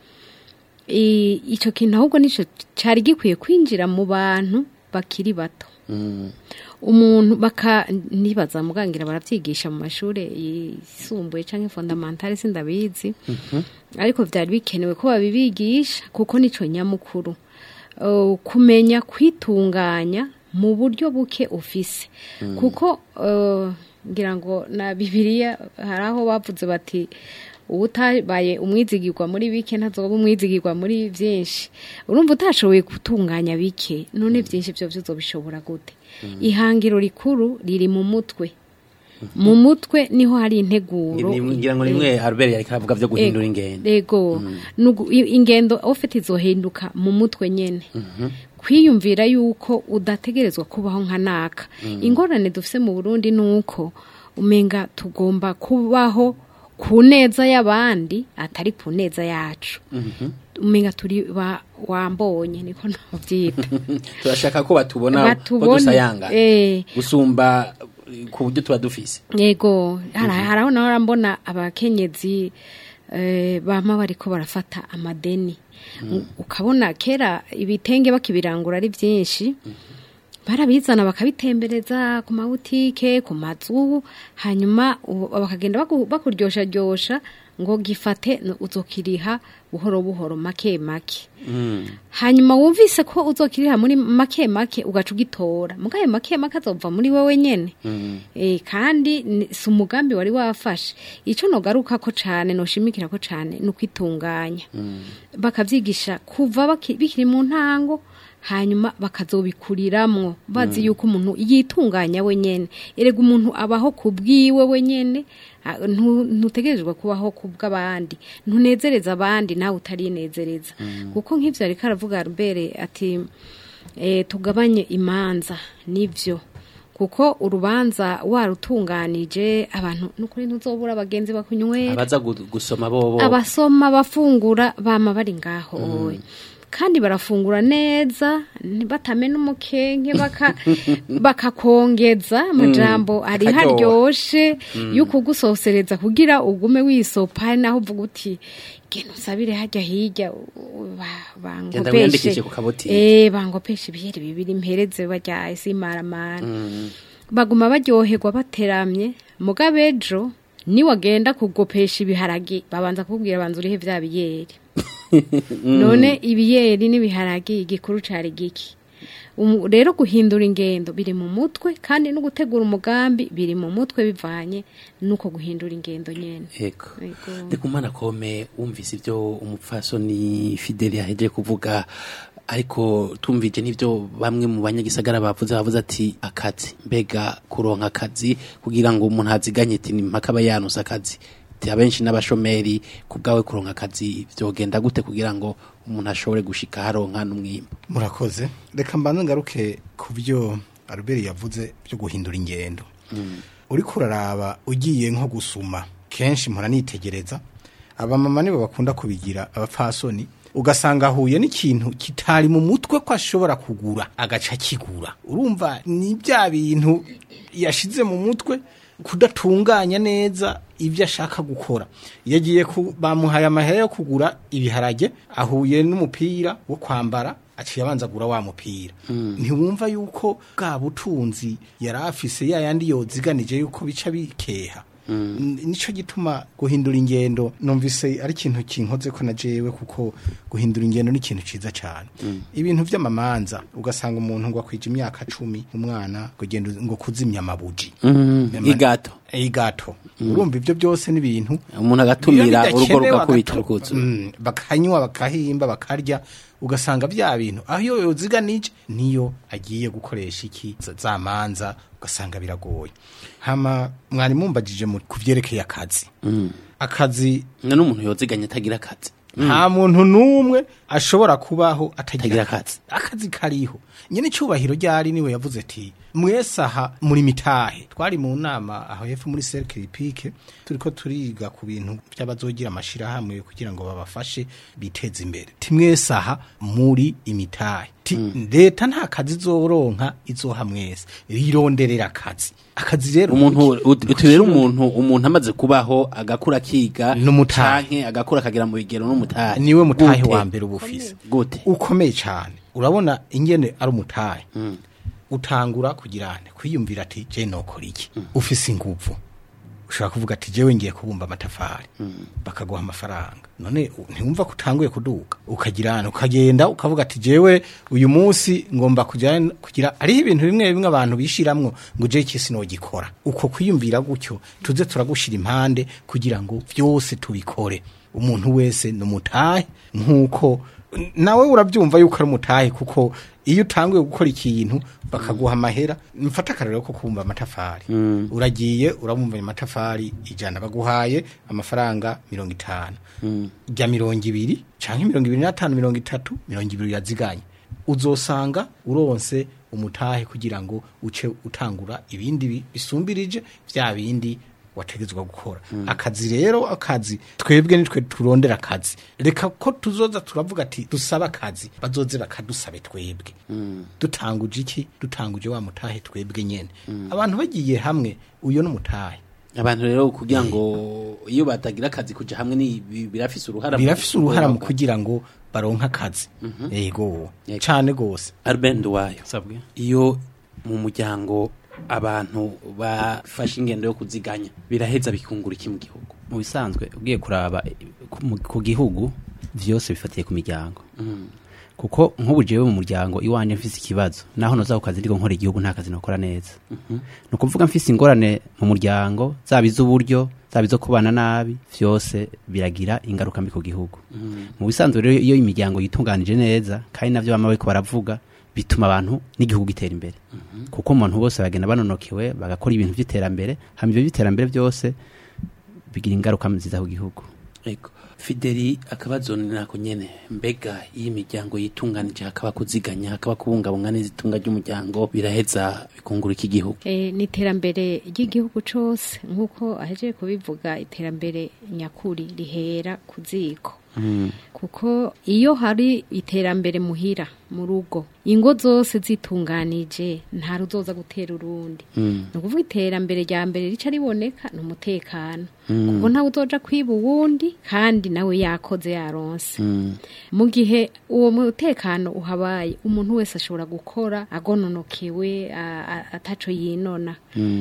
[SPEAKER 11] i- icyo kintu ahubwo nicyo cyari gikwiye kwinjira mu bantu bakiri bato umuntu baka nibaza mugangira baravyigisha mu mashuri yisumbuye canke fondamentale sindabizi ariko vyari bikenewe ko babibigisha kuko nico nyamukuru Uh, kumenya kwitunganya mu buryo buke ufise kuko uh, ngira ngo na bibiliya hari aho bavuze bati ubutabaye umwizigirwa muri bike ntazoba umwizigirwa muri byinshi urumva utashoboye gutunganya bike none byinshi byo bishobora gute ihangiro rikuru riri mu mutwe mu mutwe niho hari integuro
[SPEAKER 3] ngira ngo nimwe albert yariko aravuga byo guhindura ingendo
[SPEAKER 11] ego Nugu- i- ingendo ufite izohinduka mu mutwe nyene kwiyumvira yuko udategerezwa kubaho nka naka ingorane dufise mu burundi ni uko umenga tugomba kubaho ku neza y'abandi atari ku neza yacu umenga turi ba wambonye niko nabyita
[SPEAKER 3] turashaka ko batubona ko
[SPEAKER 11] Batubone,
[SPEAKER 3] dusayanga
[SPEAKER 11] eh.
[SPEAKER 3] gusumba eh, ku buryo tuba dufise
[SPEAKER 11] yego hari hari aho naho urambona abakenyezi eh, bama bariko barafata amadeni ukabona kera ibitenge bakibirangura ari byinshi barabizana bakabitembereza ku mabutike ku mazu hanyuma u- bakagenda baku- bakuryoshajyosha ngo gifate n- uzokiriha buhoro buhoro make make hanyuma wumvise ko uzokiriha muri make make ugaca ugitora mugayo make make azova muri wewe nyene Eh, kandi ni- si umugambi wari wafashe icyo nogaruka ko cyane noshimikira ko cyane ni ukwitunganya bakabyigisha kuva baki- bikiri mu ntango hanyuma bakazobikuriramwo bazi
[SPEAKER 13] Mm.
[SPEAKER 11] yuko umuntu yitunganya wenyene erega umuntu abaho ku bwiwe wenyene ah, ntu- ntutegerezwa kubaho ku bw'abandi ntunezereza abandi nawe utarinezereza kuko nk'ivyo ariko aravuga Albert ati eh, tugabanye imanza nivyo kuko urubanza warutunganije abantu nukuri ntuzobura abagenzi bakunywera
[SPEAKER 3] abaza gu- gusoma bobo
[SPEAKER 11] abasoma bafungura bama bari ngaho kandi barafungura neza batamena umukenke baka bakakongeza amajambo ari
[SPEAKER 13] Akaryoha.
[SPEAKER 11] haryoshe
[SPEAKER 13] Mm.
[SPEAKER 11] yo kugusosereza kugira ugume wisopa hari naho uvuga uti genda usabire hajya hirya u- u- ba-
[SPEAKER 3] Genda
[SPEAKER 11] bangopeshe
[SPEAKER 3] wiyandikishe ku kabotike.
[SPEAKER 11] eh bangopeshe ibiyeri bibiri mpereze bajya isimaramara baguma baryoherwa bateramye mugabe ejo niwagenda kugopesha ibiharage babanza kubwira banza urihe vya biyeri none ibiyeri n'ibiharage igikuru cari giki Umu- rero guhindura ingendo biri mu mutwe kandi no gutegura umugambi biri mu mutwe bivanye nuko guhindura ingendo nyene
[SPEAKER 3] Ego.
[SPEAKER 11] Ego.
[SPEAKER 3] Ndikumana kome wumvise ibyo umupfasoni Fideli yaheje kuvuga ariko tumvije n'ibyo bamwe mu banyagisagara bavuze bavuze ati akazi mbega kuronka akazi kugira ngo umuntu aziganye ati ni mpaka aba yanusa akazi ati abenshi n'abashomeri ku bwawe kuronka akazi byogenda gute kugira ngo umuntu ashobore gushika haronka n'umwimbo
[SPEAKER 4] murakoze reka mbanze ngaruke ku byo Albert yavuze byo guhindura ingendo uriko uraraba ugiye nko gusuma kenshi mpora nitegereza abamama nibo bakunda kubigira abapfasoni ugasanga ahuye n'ikintu kitari mu mutwe ko ashobora kugura agaca kigura urumva ni bya bintu yashize mu mutwe kudatunganya neza ibyo ashaka gukora iyo agiye ku bamuhaye amahera yo kugura ibiharage ahuye n'umupira wo kwambara aciye abanza agura wa mupira ntiwumva yuko bwa butunzi yari afise ya yandi yoziganije yuko bica bikeha N- nico gituma guhindura ingendo numvise ari ikintu kinkoze ko na jewe kuko guhindura ingendo ni ikintu ciza cyane ibintu vy'amamanza ugasanga umuntu ngo akwije imyaka cumi umwana ngo genda ngo kuzimya amabuji
[SPEAKER 3] Mm,
[SPEAKER 4] Nyama-
[SPEAKER 3] igato.
[SPEAKER 4] igato urumva ivyo byose n'ibintu
[SPEAKER 3] umuntu agatumira
[SPEAKER 4] Iyo
[SPEAKER 3] urugo
[SPEAKER 4] bidakenewe
[SPEAKER 3] rugakubita
[SPEAKER 4] agatu-
[SPEAKER 3] urwuzu.
[SPEAKER 4] Mm, bakanywa bakahimba bakarya ugasanga bya bintu aho iyo yoziganije niyo agiye gukoresha iki za- za manza ugasanga biragoye hama mwari mumbajije mu kuvyerekeye akazi akazi
[SPEAKER 3] none umuntu yoziganya atagira akazi
[SPEAKER 4] nta muntu n'umwe ashobora kubaho atagira
[SPEAKER 3] Atagira
[SPEAKER 4] akazi akazi kariho nyine icyubahiro ryari niwe yavuze ati mwese aha muri mitahe twari mu nama aho hepfo muri cercle pike turiko turiga ku bintu by'abazogira amashirahamwe kugira ngo babafashe biteze imbere ti mwese aha muri imitahe ti leta nta kazi izoronka izoha mwese rironderera akazi akazi rero
[SPEAKER 3] umuntu uti rero umuntu umuntu amaze kubaho agakura akiga
[SPEAKER 4] N'umutahe.
[SPEAKER 3] canke agakura akagira mu bigero n'umutahe
[SPEAKER 4] niwe mutahe
[SPEAKER 3] Gute?
[SPEAKER 4] wa mbere uba ufise
[SPEAKER 3] gute
[SPEAKER 4] ukomeye cyane urabona ingene ari umutahe utangura kugirane kwiyumvira ati je nokora iki ufise inguvu ushobora kuvuga ati jewe ngiye kubumba amatafari bakaguha amafaranga none u- ntiwumva ko utanguye kuduga ukagirana ukagenda ukavuga ati jewe uyu munsi ngomba kugira kugira hariho ibintu bimwe bimwe abantu bishiramwo ngo je iki sinogikora uko kwiyumvira gutyo tuze turagushira impande kugira ngo byose tubikore umuntu wese ni umutahe nk'uko nawe urabyumva yuko ari umutahe kuko iyo utanguye gukora ikintu bakaguha amahera mfata akarero ko kubumba amatafari uragiye urabumba amatafari ijana baguhaye amafaranga mirongo itanu jya mirongo ibiri cyangwa mirongo ibiri n'atanu mirongo itatu mirongo ibiri yaziganye uzosanga uronse umutahe kugira ngo uce utangura ibindi bi- bisumbirije bya bindi wategetswe gukora akazi rero akazi twebwe nitwe turondera akazi reka ko tuzoza turavuga ati dusaba akazi bazoze bakadusabe twebwe dutanguje iki dutanguje wa mutahe twebwe nyene abantu bagiye hamwe uyo n'umutahe
[SPEAKER 3] abantu rero kugira ngo iyo batagira akazi kuja hamwe ni bi- birafise uruhara mu-
[SPEAKER 4] birafise uruhara mu kugira ngo baronke akazi yego cane gose
[SPEAKER 3] Albert Nduwayo iyo mu muryango abantu bafashe ingendo yo kuziganya biraheza bikungura iki mu gihugu
[SPEAKER 12] mu bisanzwe ugiye kuraba eh, ku- mu- ku gihugu vyose bifatiye ku miryango kuko nk'ubu jewe mu muryango iwanje mfise ikibazo naho noza ku kazi ndiko nkora igihugu nta kazi nokora neza ni ukuvuga mfise ingorane mu muryango zaba iz'uburyo zaba izo kubana nabi vyose biragira ingaruka mbi ku gihugu mu bisanzwe rero iyo imiryango yitunganije neza kandi navyo bama bariko baravuga bituma abantu n'igihugu gitera imbere kuko umuntu bose bagenda banonokewe bagakora ibintu vy'iterambere hama ivyo vy'iterambere byose bigira ingaruka nziza ku gihugu
[SPEAKER 3] Ego. Fideli akabazo ni nako nyene mbega iyo imiryango yitunganije hakaba kuziganya hakaba kubungabunga neza itunga ry'umuryango biraheza bikungura iki gihugu
[SPEAKER 11] Eh, ni iterambere ry'igihugu cose nk'uko ahejeje kubivuga iterambere nyakuri rihera ku ziko kuko iyo hari iterambere muhira mu rugo ingo zose zitunganije nta ruzoza gutera urundi ni ukuvuga iterambere rya mbere rica riboneka ni umutekano kuko ntawe uzoja kwiba uwundi kandi nawe yakoze yaronse mu gihe uwo mutekano uhabaye umuntu wese ashobora gukora agononokewe a- a- ataco yinona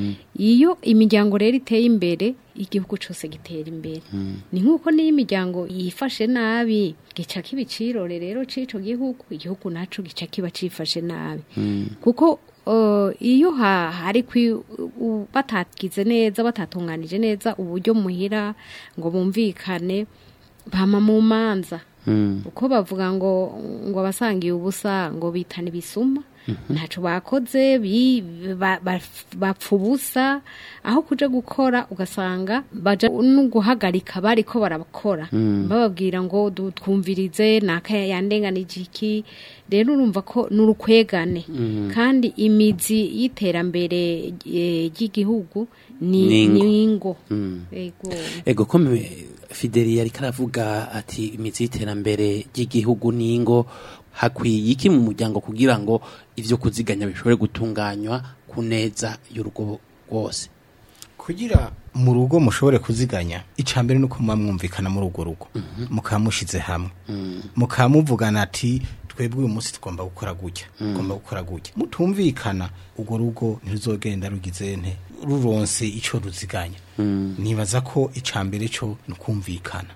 [SPEAKER 11] iyo imiryango rero iteye imbere igihugu cyose gitera imbere ni nk'uko n'iyo imiryango yifashe nabi gica kiba icirore rero c'ico gihugu igihugu naco gica kiba cifashe nabi kuko uh, iyo ha- hari kwi u- batagize neza batatunganije neza uburyo muhira ngo bumvikane bama mu manza uko bavuga ngo ngo abasangiye ubusa ngo bitana ibisuma ntaco bakoze bi- ba- ba- bapfa ubusa aho kuja gukora ugasanga baja no guhagarika bariko barakora bababwira ngo du- twumvirize naka yandenganije iki rero urumva ko n'urukwegane kandi imizi y'iterambere eh, ry'igihugu ni
[SPEAKER 3] Ni ingo.
[SPEAKER 11] ni ingo
[SPEAKER 3] Mm.
[SPEAKER 11] Ego.
[SPEAKER 3] Ego kome Fideli yari karavuga ati imizi y'iterambere ry'igihugu n'ingo hakwiye iki mu muryango kugira ngo ivyo kuziganya bishobore gutunganywa ku neza y'urugo rwose
[SPEAKER 4] kugira mu rugo mushobore kuziganya icambere nuko muba mwumvikana muri urwo rugo mukaba mushize hamwe mukaba muvugana ati twebwe uyu munsi tugomba gukora gutya tugomba gukora gutya mutumvikana urwo rugo ntiruzogenda rugize nte ruronse ico ruziganya nibaza ko icambere co ni ukumvikana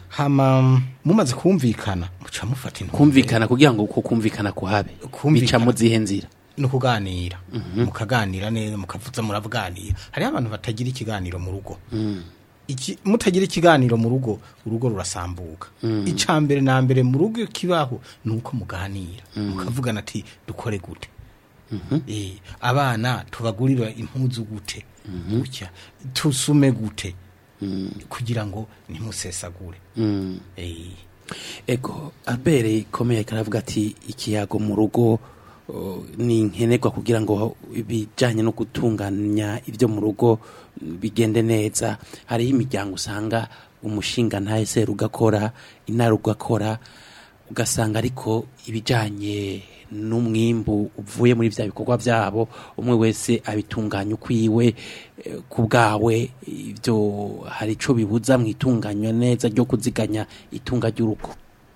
[SPEAKER 4] hama mumaze kumvikana muca mufata intumbero.
[SPEAKER 3] kumvikana kugira ngo uko kumvikana kuhabe bica mu zihe nzira
[SPEAKER 4] ni ukuganira mukaganira neza mukavuza muravuganira hariho abantu batagira ikiganiro mu rugo Iki- mutagira ikiganiro mu rugo urugo rurasambuka icya mbere na mbere mu rugo kibaho ni uko muganira mukavugana ati dukore gute Eh, abana tubagurira impuzu gute gutya tusume gute kugira ngo ntimusesagure Eh,
[SPEAKER 3] ego abere ikomeye karavuga ati ikiyago mu rugo uh, ni nkenerwa kugira ngo ibijyanye no gutunganya ibyo mu rugo mm, bigende neza hariho imiryango usanga umushinga ntahese ugakora intara ugakora ugasanga ariko ibijyanye n'umwimbu uvuye muri bya bikorwa byabo umwe wese abitunganya ukwiwe eh, ku bwawe ibyo hari icyo bibuza mu itunganywa neza ryo kuziganya itunga ry'urugo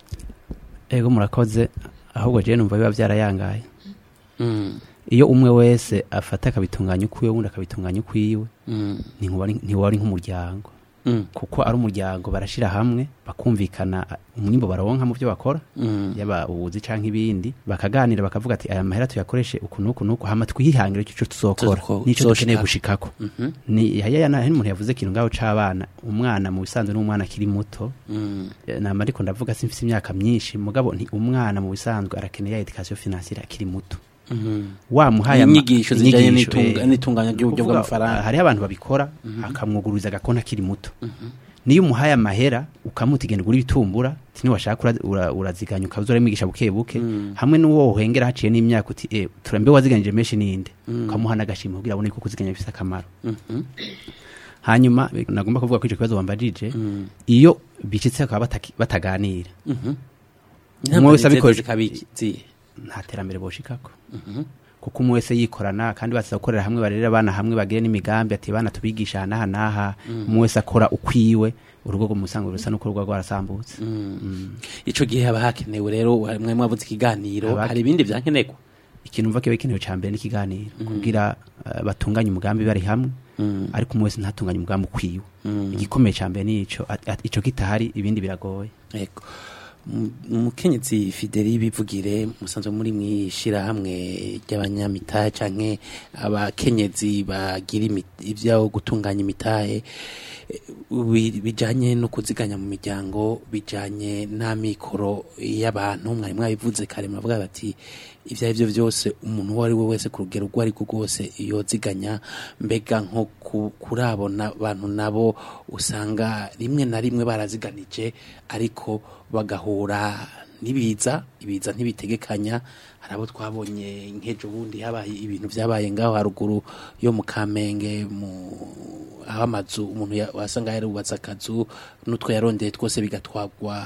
[SPEAKER 12] ego murakoze ahubwo jewe numva biba byarayangaye
[SPEAKER 3] Mm,
[SPEAKER 12] iyo umwe wese afata akabitunganya ukwiwe uwundi akabitunganya ukwiwe
[SPEAKER 3] mm,
[SPEAKER 12] ntiwaba ari- ntiwaba ari nk'umuryango
[SPEAKER 3] mm,
[SPEAKER 12] kuko ari umuryango barashira hamwe bakumvikana umwimbo baronka mu byo bakora
[SPEAKER 3] mm,
[SPEAKER 12] yaba ubuzi canke ibindi bakaganira bakavuga ati aya mahera tuyakoreshe uku nuku nuku hama twihangire ico tuzokora
[SPEAKER 3] Tuzoko-
[SPEAKER 12] nico dukeneye
[SPEAKER 3] tuzoshika.
[SPEAKER 12] gushikako
[SPEAKER 3] mhm,
[SPEAKER 12] ni haya na umuntu yavuze ikintu ngaho c'abana umwana mu bisanzwe n'umwana akiri muto
[SPEAKER 3] mm,
[SPEAKER 12] Eh, nama ariko ndavuga simfise imyaka myinshi mugabo nti umwana mu bisanzwe arakeneye ya education financiere akiri muto
[SPEAKER 3] mhm.
[SPEAKER 12] wamuhaye ama-
[SPEAKER 3] Inyigisho zijanye
[SPEAKER 12] inyigisho,
[SPEAKER 3] n'itunga-
[SPEAKER 12] eh,
[SPEAKER 3] n'itunganya ry'uburyo
[SPEAKER 12] kuvuga,
[SPEAKER 3] bw'amafaranga.
[SPEAKER 12] hariho abantu babikora akamwugururiza agakonti akiri muto niyo umuhaye amahera ukamuta igenda ugura ibitumbura ti niwashaka ura- ura- uraziganya ukaza uramwigisha buke buke hamwe n'uwo uhengera haciye n'imyaka uti eh, turambe waziganije menshi ninde ukamuha n'agashimwe kugira abone ko kuziganya bifise akamaro
[SPEAKER 3] Mhm.
[SPEAKER 12] hanyuma eh, nagomba kuvuga ko ico kibazo wambajije iyo bicitse bakaba bataki- bataganira umwe wese abikoresha
[SPEAKER 3] abikoresha
[SPEAKER 12] nta terambere boshikako kuko umwe wese yikorana kandi baza gukorera hamwe barera abana hamwe bagire n'imigambi ati bana tubigisha aha n'aha n'aha umwe wese akora ukwiwe urugo rwo mu musango rusa n'uko ruba rwarasambutse
[SPEAKER 3] ico gihe haba hakenewe rero mwe mwavuze ikiganiro
[SPEAKER 12] Haba-
[SPEAKER 3] hari ibindi vyankenerwa
[SPEAKER 12] ikintu mva kiba gikenewe ca mbere n'ikiganiro kugira eh, batunganye umugambi bari hamwe ariko umwe wese ntatunganye umugambi ukwiwe igikomeye ca mbere nico at- at- ico kitahari ibindi biragoye
[SPEAKER 3] Ego. Mu- umukenyezi fideli bivugire musanzwe muri mwishirahamwe ry'abanyamitahe canke abakenyezi bagira imi- ivyo gutunganya imitahe eh, bi- bijanye no kuziganya mu miryango bijanye n'amikoro y'abantu mwari mwabivuze kare muravuga bati ivyo ari vyo vyose umuntu uwo ari we wese ku rugero urwo ari rwo rwose yoziganya mbega nko ku- kurabona abantu nabo usanga rimwe na rimwe baraziganije ariko bagahura n'ibiza ibiza ntibitegekanya hari abo twabonye nk'ejo bundi habaye ibintu vyabaye ngaho haruguru yo mu kamenge mu aho amazu umuntu ya- wasanga yarubatse akazu n'utwo yarondeye twose bigatwagwa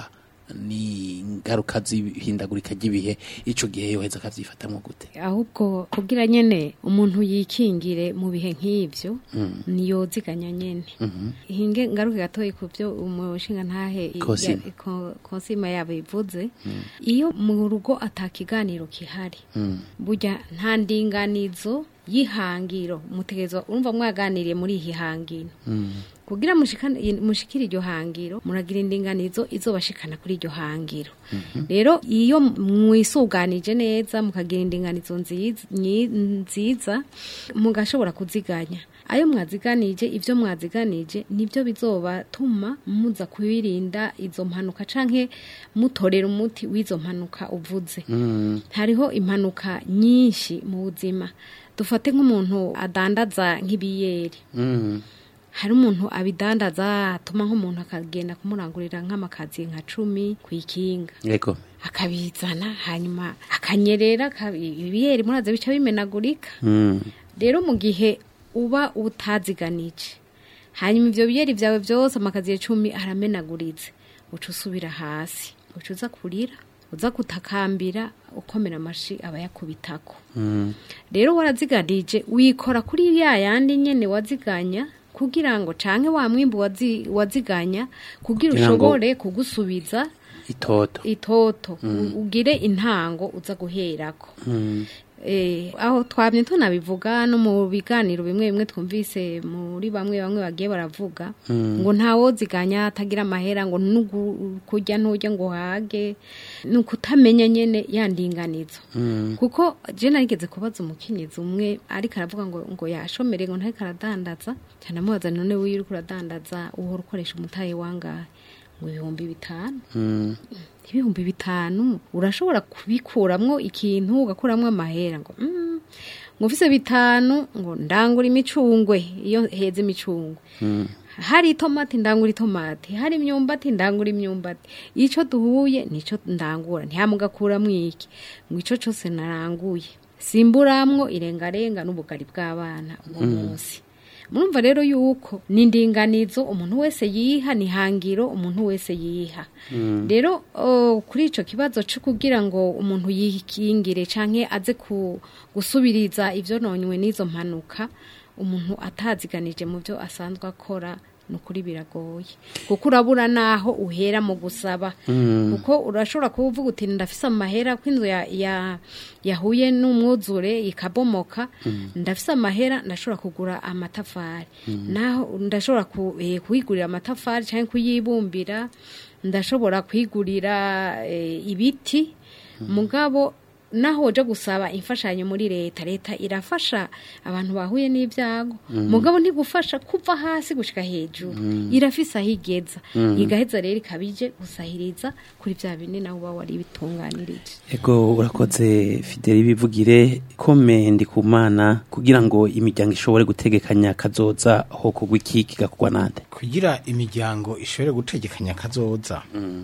[SPEAKER 3] ni ingaruka z'ihindagurika ry'ibihe ico gihe yoheza akavyifatamwo gute
[SPEAKER 11] ahubwo kugira nyene umuntu yikingire mu bihe nk'ivyo
[SPEAKER 3] Mm.
[SPEAKER 11] niyoziganya nyene
[SPEAKER 3] Mhm.
[SPEAKER 11] hinge ngaruke gatoyi ku byo umushinga ntahe i-
[SPEAKER 3] Cosima.
[SPEAKER 11] ya- ko- konsima yabo ivuze iyo mu rugo atakiganiro kihari
[SPEAKER 3] Mm.
[SPEAKER 11] burya nta ndinganizo y'ihangiro mutegerezwa urumva mwaganiriye muri iyi hangiro
[SPEAKER 3] Mm.
[SPEAKER 11] kugira mushikane- mushikire iryo hangiro muragira indinganizo izobashikana kuri iryo hangiro rero iyo mwisuganije neza mukagira indinganizo nziza nyi- nziza mugashobora kuziganya ayo mwaziganije ibyo mwaziganije nibyo bizobatuma muza kwirinda izo mpanuka canke mutorera umuti w'izo mpanuka uvuze
[SPEAKER 3] Mm.
[SPEAKER 11] hariho impanuka nyinshi mu buzima dufate nk'umuntu adandaza nk'ibiyeri
[SPEAKER 3] Mm.
[SPEAKER 11] hari umuntu abidandaza atuma nk'umuntu akagenda kumurangurira nk'amakazi nka cumi ku ikinga
[SPEAKER 3] Ego.
[SPEAKER 11] akabizana hanyuma akanyerera akabi- ibiyeri muraze bica bimenagurika
[SPEAKER 3] Mm.
[SPEAKER 11] rero mu gihe uba utaziganije hanyuma ibyo biyeri byawe byose amakazi cumi aramenaguritse uca usubira hasi uca uza kurira uza gutakambira ukomera amashi aba yakubitako
[SPEAKER 3] Mm.
[SPEAKER 11] rero waraziganije wikora kuri ya yandi nyene waziganya kugira ngo canke wa mwimbu wazi, waziganya kugira
[SPEAKER 3] Kugira ngo-
[SPEAKER 11] ushobore kugusubiza
[SPEAKER 3] itoto
[SPEAKER 11] itoto
[SPEAKER 3] Mm.
[SPEAKER 11] u- ugire intango uza guherako
[SPEAKER 3] Mm.
[SPEAKER 11] Eh, aho twamye tunabivuga no mu biganiro bimwe bimwe twumvise muri bamwe bamwe bagiye baravuga
[SPEAKER 3] Mm.
[SPEAKER 11] ngo ntawoziganya atagira amahera ngo nugu kurya nturya ngo hage ni ukutamenya nyene yandinganizo
[SPEAKER 3] Mm.
[SPEAKER 11] kuko je narigeze kubaza umukenyezi umwe ariko aravuga ngo ngo yashomere ngo ntariko aradandaza cyane amubaza none wiyo uriko uradandaza uhora ukoresha umutahe wangahe ngo ibihumbi bitanu
[SPEAKER 3] Mm.
[SPEAKER 11] ibihumbi bitanu urashobora kubikuramwo ikintu ugakuramwo amahera ngo mm, ngo ufise bitanu ngo ndangura imicungwe iyo heze imicungwe
[SPEAKER 3] Mm.
[SPEAKER 11] hari itomati ndangura itomati hari imyumbati ndangura imyumbati ico duhuye nico ndangura ntihamugakuramwo iki ngo ico cose naranguye simburamwo irengarenga n'ubugari bw'abana uwo
[SPEAKER 3] Mm.
[SPEAKER 11] munsi murumva rero yuko ni indinganizo umuntu wese yiha ni hangiro umuntu wese yiha
[SPEAKER 3] Mm.
[SPEAKER 11] rero oh, kuri ico kibazo cyo kugira ngo umuntu yikingire canke aze ku, gusubiriza ivyo nonywe n'izo mpanuka umuntu ataziganije mu byo asanzwe akora nukuri biragoye kuko urabura naho uhera mu gusaba
[SPEAKER 3] Mm.
[SPEAKER 11] kuko urashobora kuba uvuga uti ndafise amahera ko inzu ya, ya, yahuye n'umwuzure ikabomoka ndafise amahera ndashobora kugura amatafari naho ndashobora ku, eh, kuyigurira amatafari cyangwa kuyibumbira ndashobora kwigurira eh, ibiti mugabo naho uje gusaba imfashanyo muri leta leta irafasha abantu bahuye n'ibyago
[SPEAKER 3] Mm.
[SPEAKER 11] mugabo ntigufasha kuva hasi gushika hejuru
[SPEAKER 3] Mm.
[SPEAKER 11] irafise aho igeza
[SPEAKER 3] Mm.
[SPEAKER 11] igaheza rero ikabije gusahiriza kuri bya bindi nawe uba wari bitunganirije
[SPEAKER 3] Ego urakoze Fideli bivugire kome ndi ku mana kugira ngo imiryango ishobore gutegekanya kazoza ho kugwa iki kigakorwa nande
[SPEAKER 4] kugira imiryango ishobore gutegekanya kazoza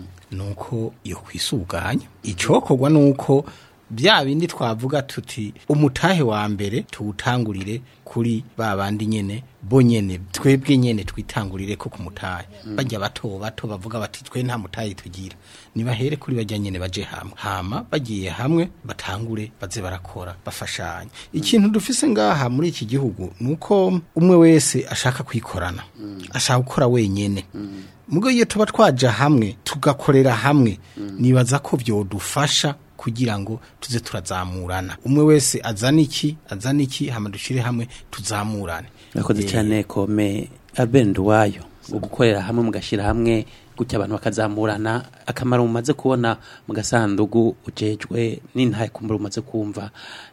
[SPEAKER 4] nuko iyo kwisuganya icokorwa nuko bya bindi twavuga tuti umutahe wa mbere tuwutangurire kuri ba bandi nyene bo nyene twebwe nyene twitangurire ko kumutaye bajya bato bato bavuga bati twe nta mutaye tugira nibahere kuri bajya nyene baje hamwe hama bagiye hamwe batangure baze barakora bafashanya ikintu dufise ngaha muri iki gihugu nuko umwe wese ashaka kwikorana ashaka gukora wenyene mugo iyo tuba twaja hamwe tugakorera hamwe nibaza ko vyodufasha kugira ngo tuze turazamurana umwe wese azana iki azana iki hama dushire hamwe tuzamurane
[SPEAKER 3] murakoze
[SPEAKER 4] Eh,
[SPEAKER 3] cyane kome Albert Nduwayo gukorera hamwe mugashyira hamwe gutya abantu bakazamurana akamaro mumaze kubona mu gasandugu ujejwe n'intaye kumbura umaze kumva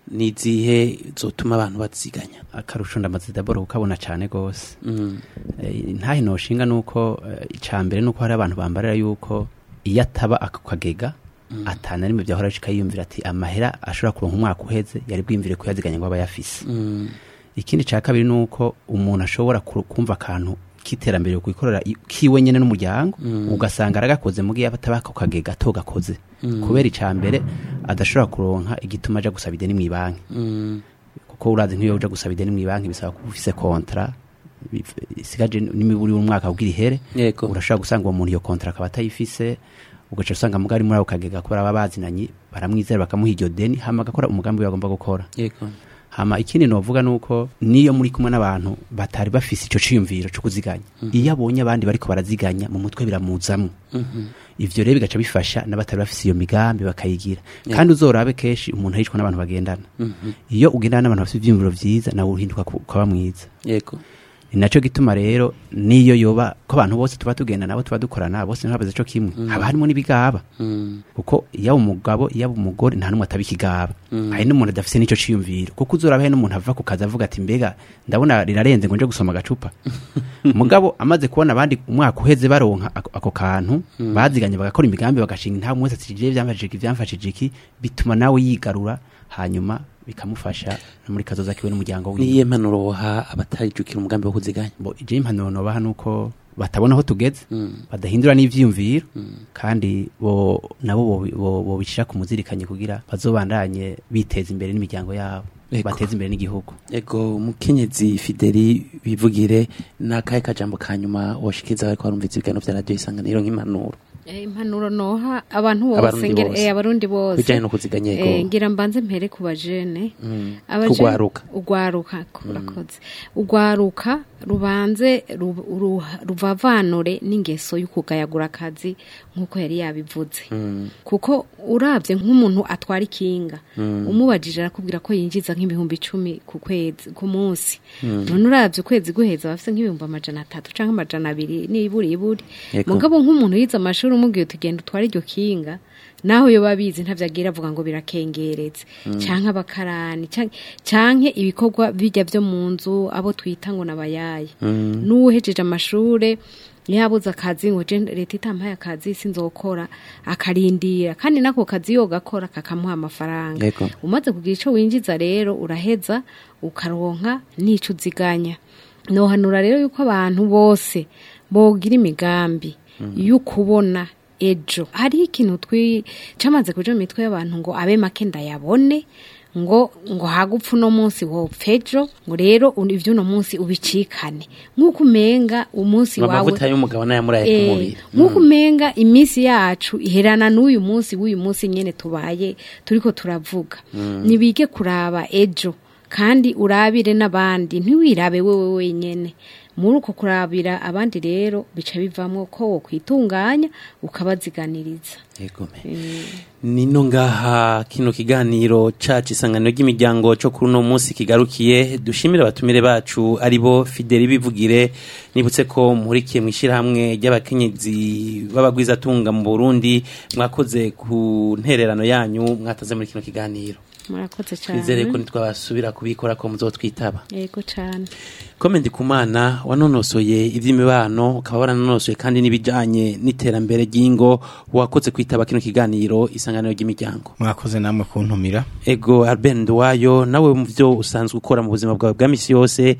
[SPEAKER 3] n'izihe zotuma abantu baziganya
[SPEAKER 12] akarusho ndamaze daboro kukabona cyane gose
[SPEAKER 3] Mm.
[SPEAKER 12] Eh, ntahe noshinga nuko eh, icambere nuko hari abantu bambarira yuko iyo ataba ako kagega atana rimwe byahora ashika yiyumvira ati amahera ashobora kuronka umwaka uheze yari bwimvire kuyaziganya ngo aba yafise
[SPEAKER 3] Mm.
[SPEAKER 12] ikindi ca kabiri nuko umuntu ashobora ku- kumva akantu k'iterambere kwikorera i- kiwe nyene n'umuryango
[SPEAKER 3] Mm.
[SPEAKER 12] ugasanga aragakoze mugihe ataba ako kagega togakoze
[SPEAKER 3] Mm.
[SPEAKER 12] kubera icambere adashobora kuronka igituma aja gusaba ideni mw'ibanki
[SPEAKER 3] Mm.
[SPEAKER 12] kuko urazi nk'iyo uja gusaba ideni mw'ibanki bisaba kuba ufise kontra bif- isigaje n'imiburi y'umwaka kugira ihere
[SPEAKER 3] Yego.
[SPEAKER 12] urashobora gusanga uwo muntu iyo kontra akaba atayifise ugaca usanga mugari muri ako kagega kubera baba bazinanye baramwizera bakamuha iryo deni hama agakora umugambi we agomba gukora
[SPEAKER 3] Yego.
[SPEAKER 12] hama ikindi novuga nuko niyo muri kumwe n'abantu batari bafise ico ciyumviro co kuziganya iyo abonye abandi bariko baraziganya mu mutwe biramuzamwo
[SPEAKER 3] Mhm.
[SPEAKER 12] ivyo rero bigaca bifasha n'abatari bafise iyo migambi bakayigira
[SPEAKER 3] Yeah.
[SPEAKER 12] kandi uzorabe kenshi umuntu aricwa n'abantu bagendana
[SPEAKER 3] Mhm.
[SPEAKER 12] iyo ugendana n'abantu bafite ivyiyumviro vyiza nawe uhinduka ku- ukaba mwiza
[SPEAKER 3] Yego.
[SPEAKER 12] ni naco gituma rero niyo yoba ko abantu bose tuba tugenda nabo tuba dukorana bose ntibabaze co kimwe
[SPEAKER 3] Mm.
[SPEAKER 12] haba harimo n'ibigaba
[SPEAKER 3] Mm.
[SPEAKER 12] kuko yaba umugabo yaba umugore nta n'umwe ataba ikigaba
[SPEAKER 3] Mm.
[SPEAKER 12] hari n'umuntu adafise n'ico ciyumviro kuko uzoraba hari n'umuntu ava ku kazi avuga ati mbega ndabona rirarenze ngo nje gusoma agacupa mugabo amaze kubona abandi umwaka uheze baronka ako, ako kantu
[SPEAKER 3] Mm.
[SPEAKER 12] baziganye bagakora imigambi bagashinga nta mwese ati je byamfashije iki byamfashije iki bituma nawe yigarura hanyuma bikamufasha no muri kazoza kiwe n'umuryango wiwe
[SPEAKER 3] niyihe mpanuro woha abatarijukira umugambi wo kuziganya
[SPEAKER 12] bo je impanuro nobaha nuko batabona aho tugeze
[SPEAKER 3] Mm.
[SPEAKER 12] badahindura n'ivyiyumviro
[SPEAKER 3] Mm.
[SPEAKER 12] kandi bo nabo bo- bo- bobishira ku muzirikanye kugira bazobandanye biteza imbere n'imiryango yabo
[SPEAKER 3] Ego.
[SPEAKER 12] bateza imbere n'igihugu
[SPEAKER 3] Ego mukenyezi Fideli bivugire nakahe kajambo kanyuma woshikiriza bariko barumvise ibiganiro vya radio isanganiro nk'impanuro
[SPEAKER 11] Eh, impanuro noha abantu bose
[SPEAKER 3] Abarundi
[SPEAKER 11] ngera-
[SPEAKER 3] bose.
[SPEAKER 11] eh, abarundi bose
[SPEAKER 3] Bijanye no kuziganya, yego.
[SPEAKER 11] Eh, ngira mbanze mpere ku bajene
[SPEAKER 3] Mm.
[SPEAKER 11] Abajene-
[SPEAKER 3] Kugwaruka.
[SPEAKER 11] ugwaruka kurakoze ugwaruka rubanze ru- ru- ruvavanure n'ingeso y'ukugayagura akazi nk'uko yari yabivuze
[SPEAKER 3] Mm.
[SPEAKER 11] kuko urabye nk'umuntu atwara ikinga
[SPEAKER 3] Mm.
[SPEAKER 11] umubajije arakubwira ko yinjiza nk'ibihumbi icumi ku kwezi ku munsi
[SPEAKER 3] Mm.
[SPEAKER 11] none urabye ukwezi guheza bafite nk'ibihumbi amajana atatu cyangwa amajana abiri n'iburi iburi
[SPEAKER 3] Yego.
[SPEAKER 11] mugabo nk'umuntu yize amashuri umubwiye tugenda utware iryo kinga naho iyo babizi ntavyo agira avuga ngo birakengeretse
[SPEAKER 3] Mm.
[SPEAKER 11] canke abakarani canke- canke ibikorwa bijya vyo mu nzu abo twita ngo nabayaye
[SPEAKER 3] Mm.
[SPEAKER 11] n'uwuhejeje amashure yabuze akazi ngo je leta itampaye akazi sinzokora akarindira kandi nako kazi yo gakora kakamuha amafaranga
[SPEAKER 3] Yego.
[SPEAKER 11] umaze kugira ico winjiza rero uraheza ukaronka n'ico uziganya nohanura rero yuko abantu bose bogira imigambi yo kubona ejo hariho ikintu twi camaze kuja mu mitwe y'abantu ngo abe make ndayabone ngo ngo hagupfa uno munsi wopfa ejo ngo rero un- ivy'uno munsi ubicikane nk'uko umenga umunsi wawe
[SPEAKER 3] amavuta y'umugabo n'ayamuraye ku
[SPEAKER 11] Eh,
[SPEAKER 3] mubiri
[SPEAKER 11] nk'uko umenga iminsi yacu iherana n'uyu munsi w'uyu munsi nyene tubaye turiko turavuga
[SPEAKER 3] Mm.
[SPEAKER 11] nibige kuraba ejo kandi urabire n'abandi ntiwirabe wewe wenyene muri uko kurabira abandi rero bica bivamwo ko wokwitunganya ukabaziganiriza
[SPEAKER 3] Yego me. nino ngaha kino kiganiro cacu isanganiro ry'imiryango co kuri uno munsi kigarukiye dushimire abatumire bacu aribo Fideli bivugire nibutse ko muhurikiye mw'ishirahamwe ry'abakenyezi b'abagwizatunga mu Burundi mwakoze ku ntererano yanyu mwataze muri kino kiganiro
[SPEAKER 11] murakoze cyane
[SPEAKER 3] twizere ko nitwabasubira kubikora ko muzotwitaba
[SPEAKER 11] yego cyane
[SPEAKER 3] Kome Ndikumana wanonosoye ivy'imibano ukaba waranonosoye kandi n'ibijanye n'iterambere ry'ingo wakoze kwitaba kino kiganiro isanganiro ry'imiryango
[SPEAKER 4] mwakoze namwe kuntumira
[SPEAKER 3] ego Albert Nduwayo nawe mu byo usanzwe ukora mu buzima bwawe bwa misi yose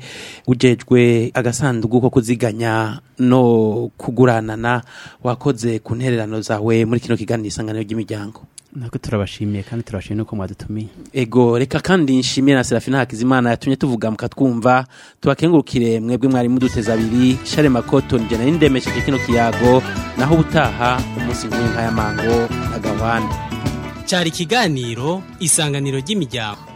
[SPEAKER 3] ujejwe agasanduku ko kuziganya no kuguranana wakoze ku ntererano zawe muri kino kiganiro isanganiro ry'imiryango
[SPEAKER 12] nako turabashimiye kandi turabashimiye nuko mwadutumiye
[SPEAKER 3] ego reka kandi nshimire na serafina hakizimana yatumye tuvuga mukatwumva tubakengurukire mwebwe mwari muduteza abiri share makoto njye n'indemesheje kino kiyago naho ubutaha umunsi nk'uyu nk'aya mango na gahwana
[SPEAKER 1] cyari ikiganiro isanganiro ry'imiryango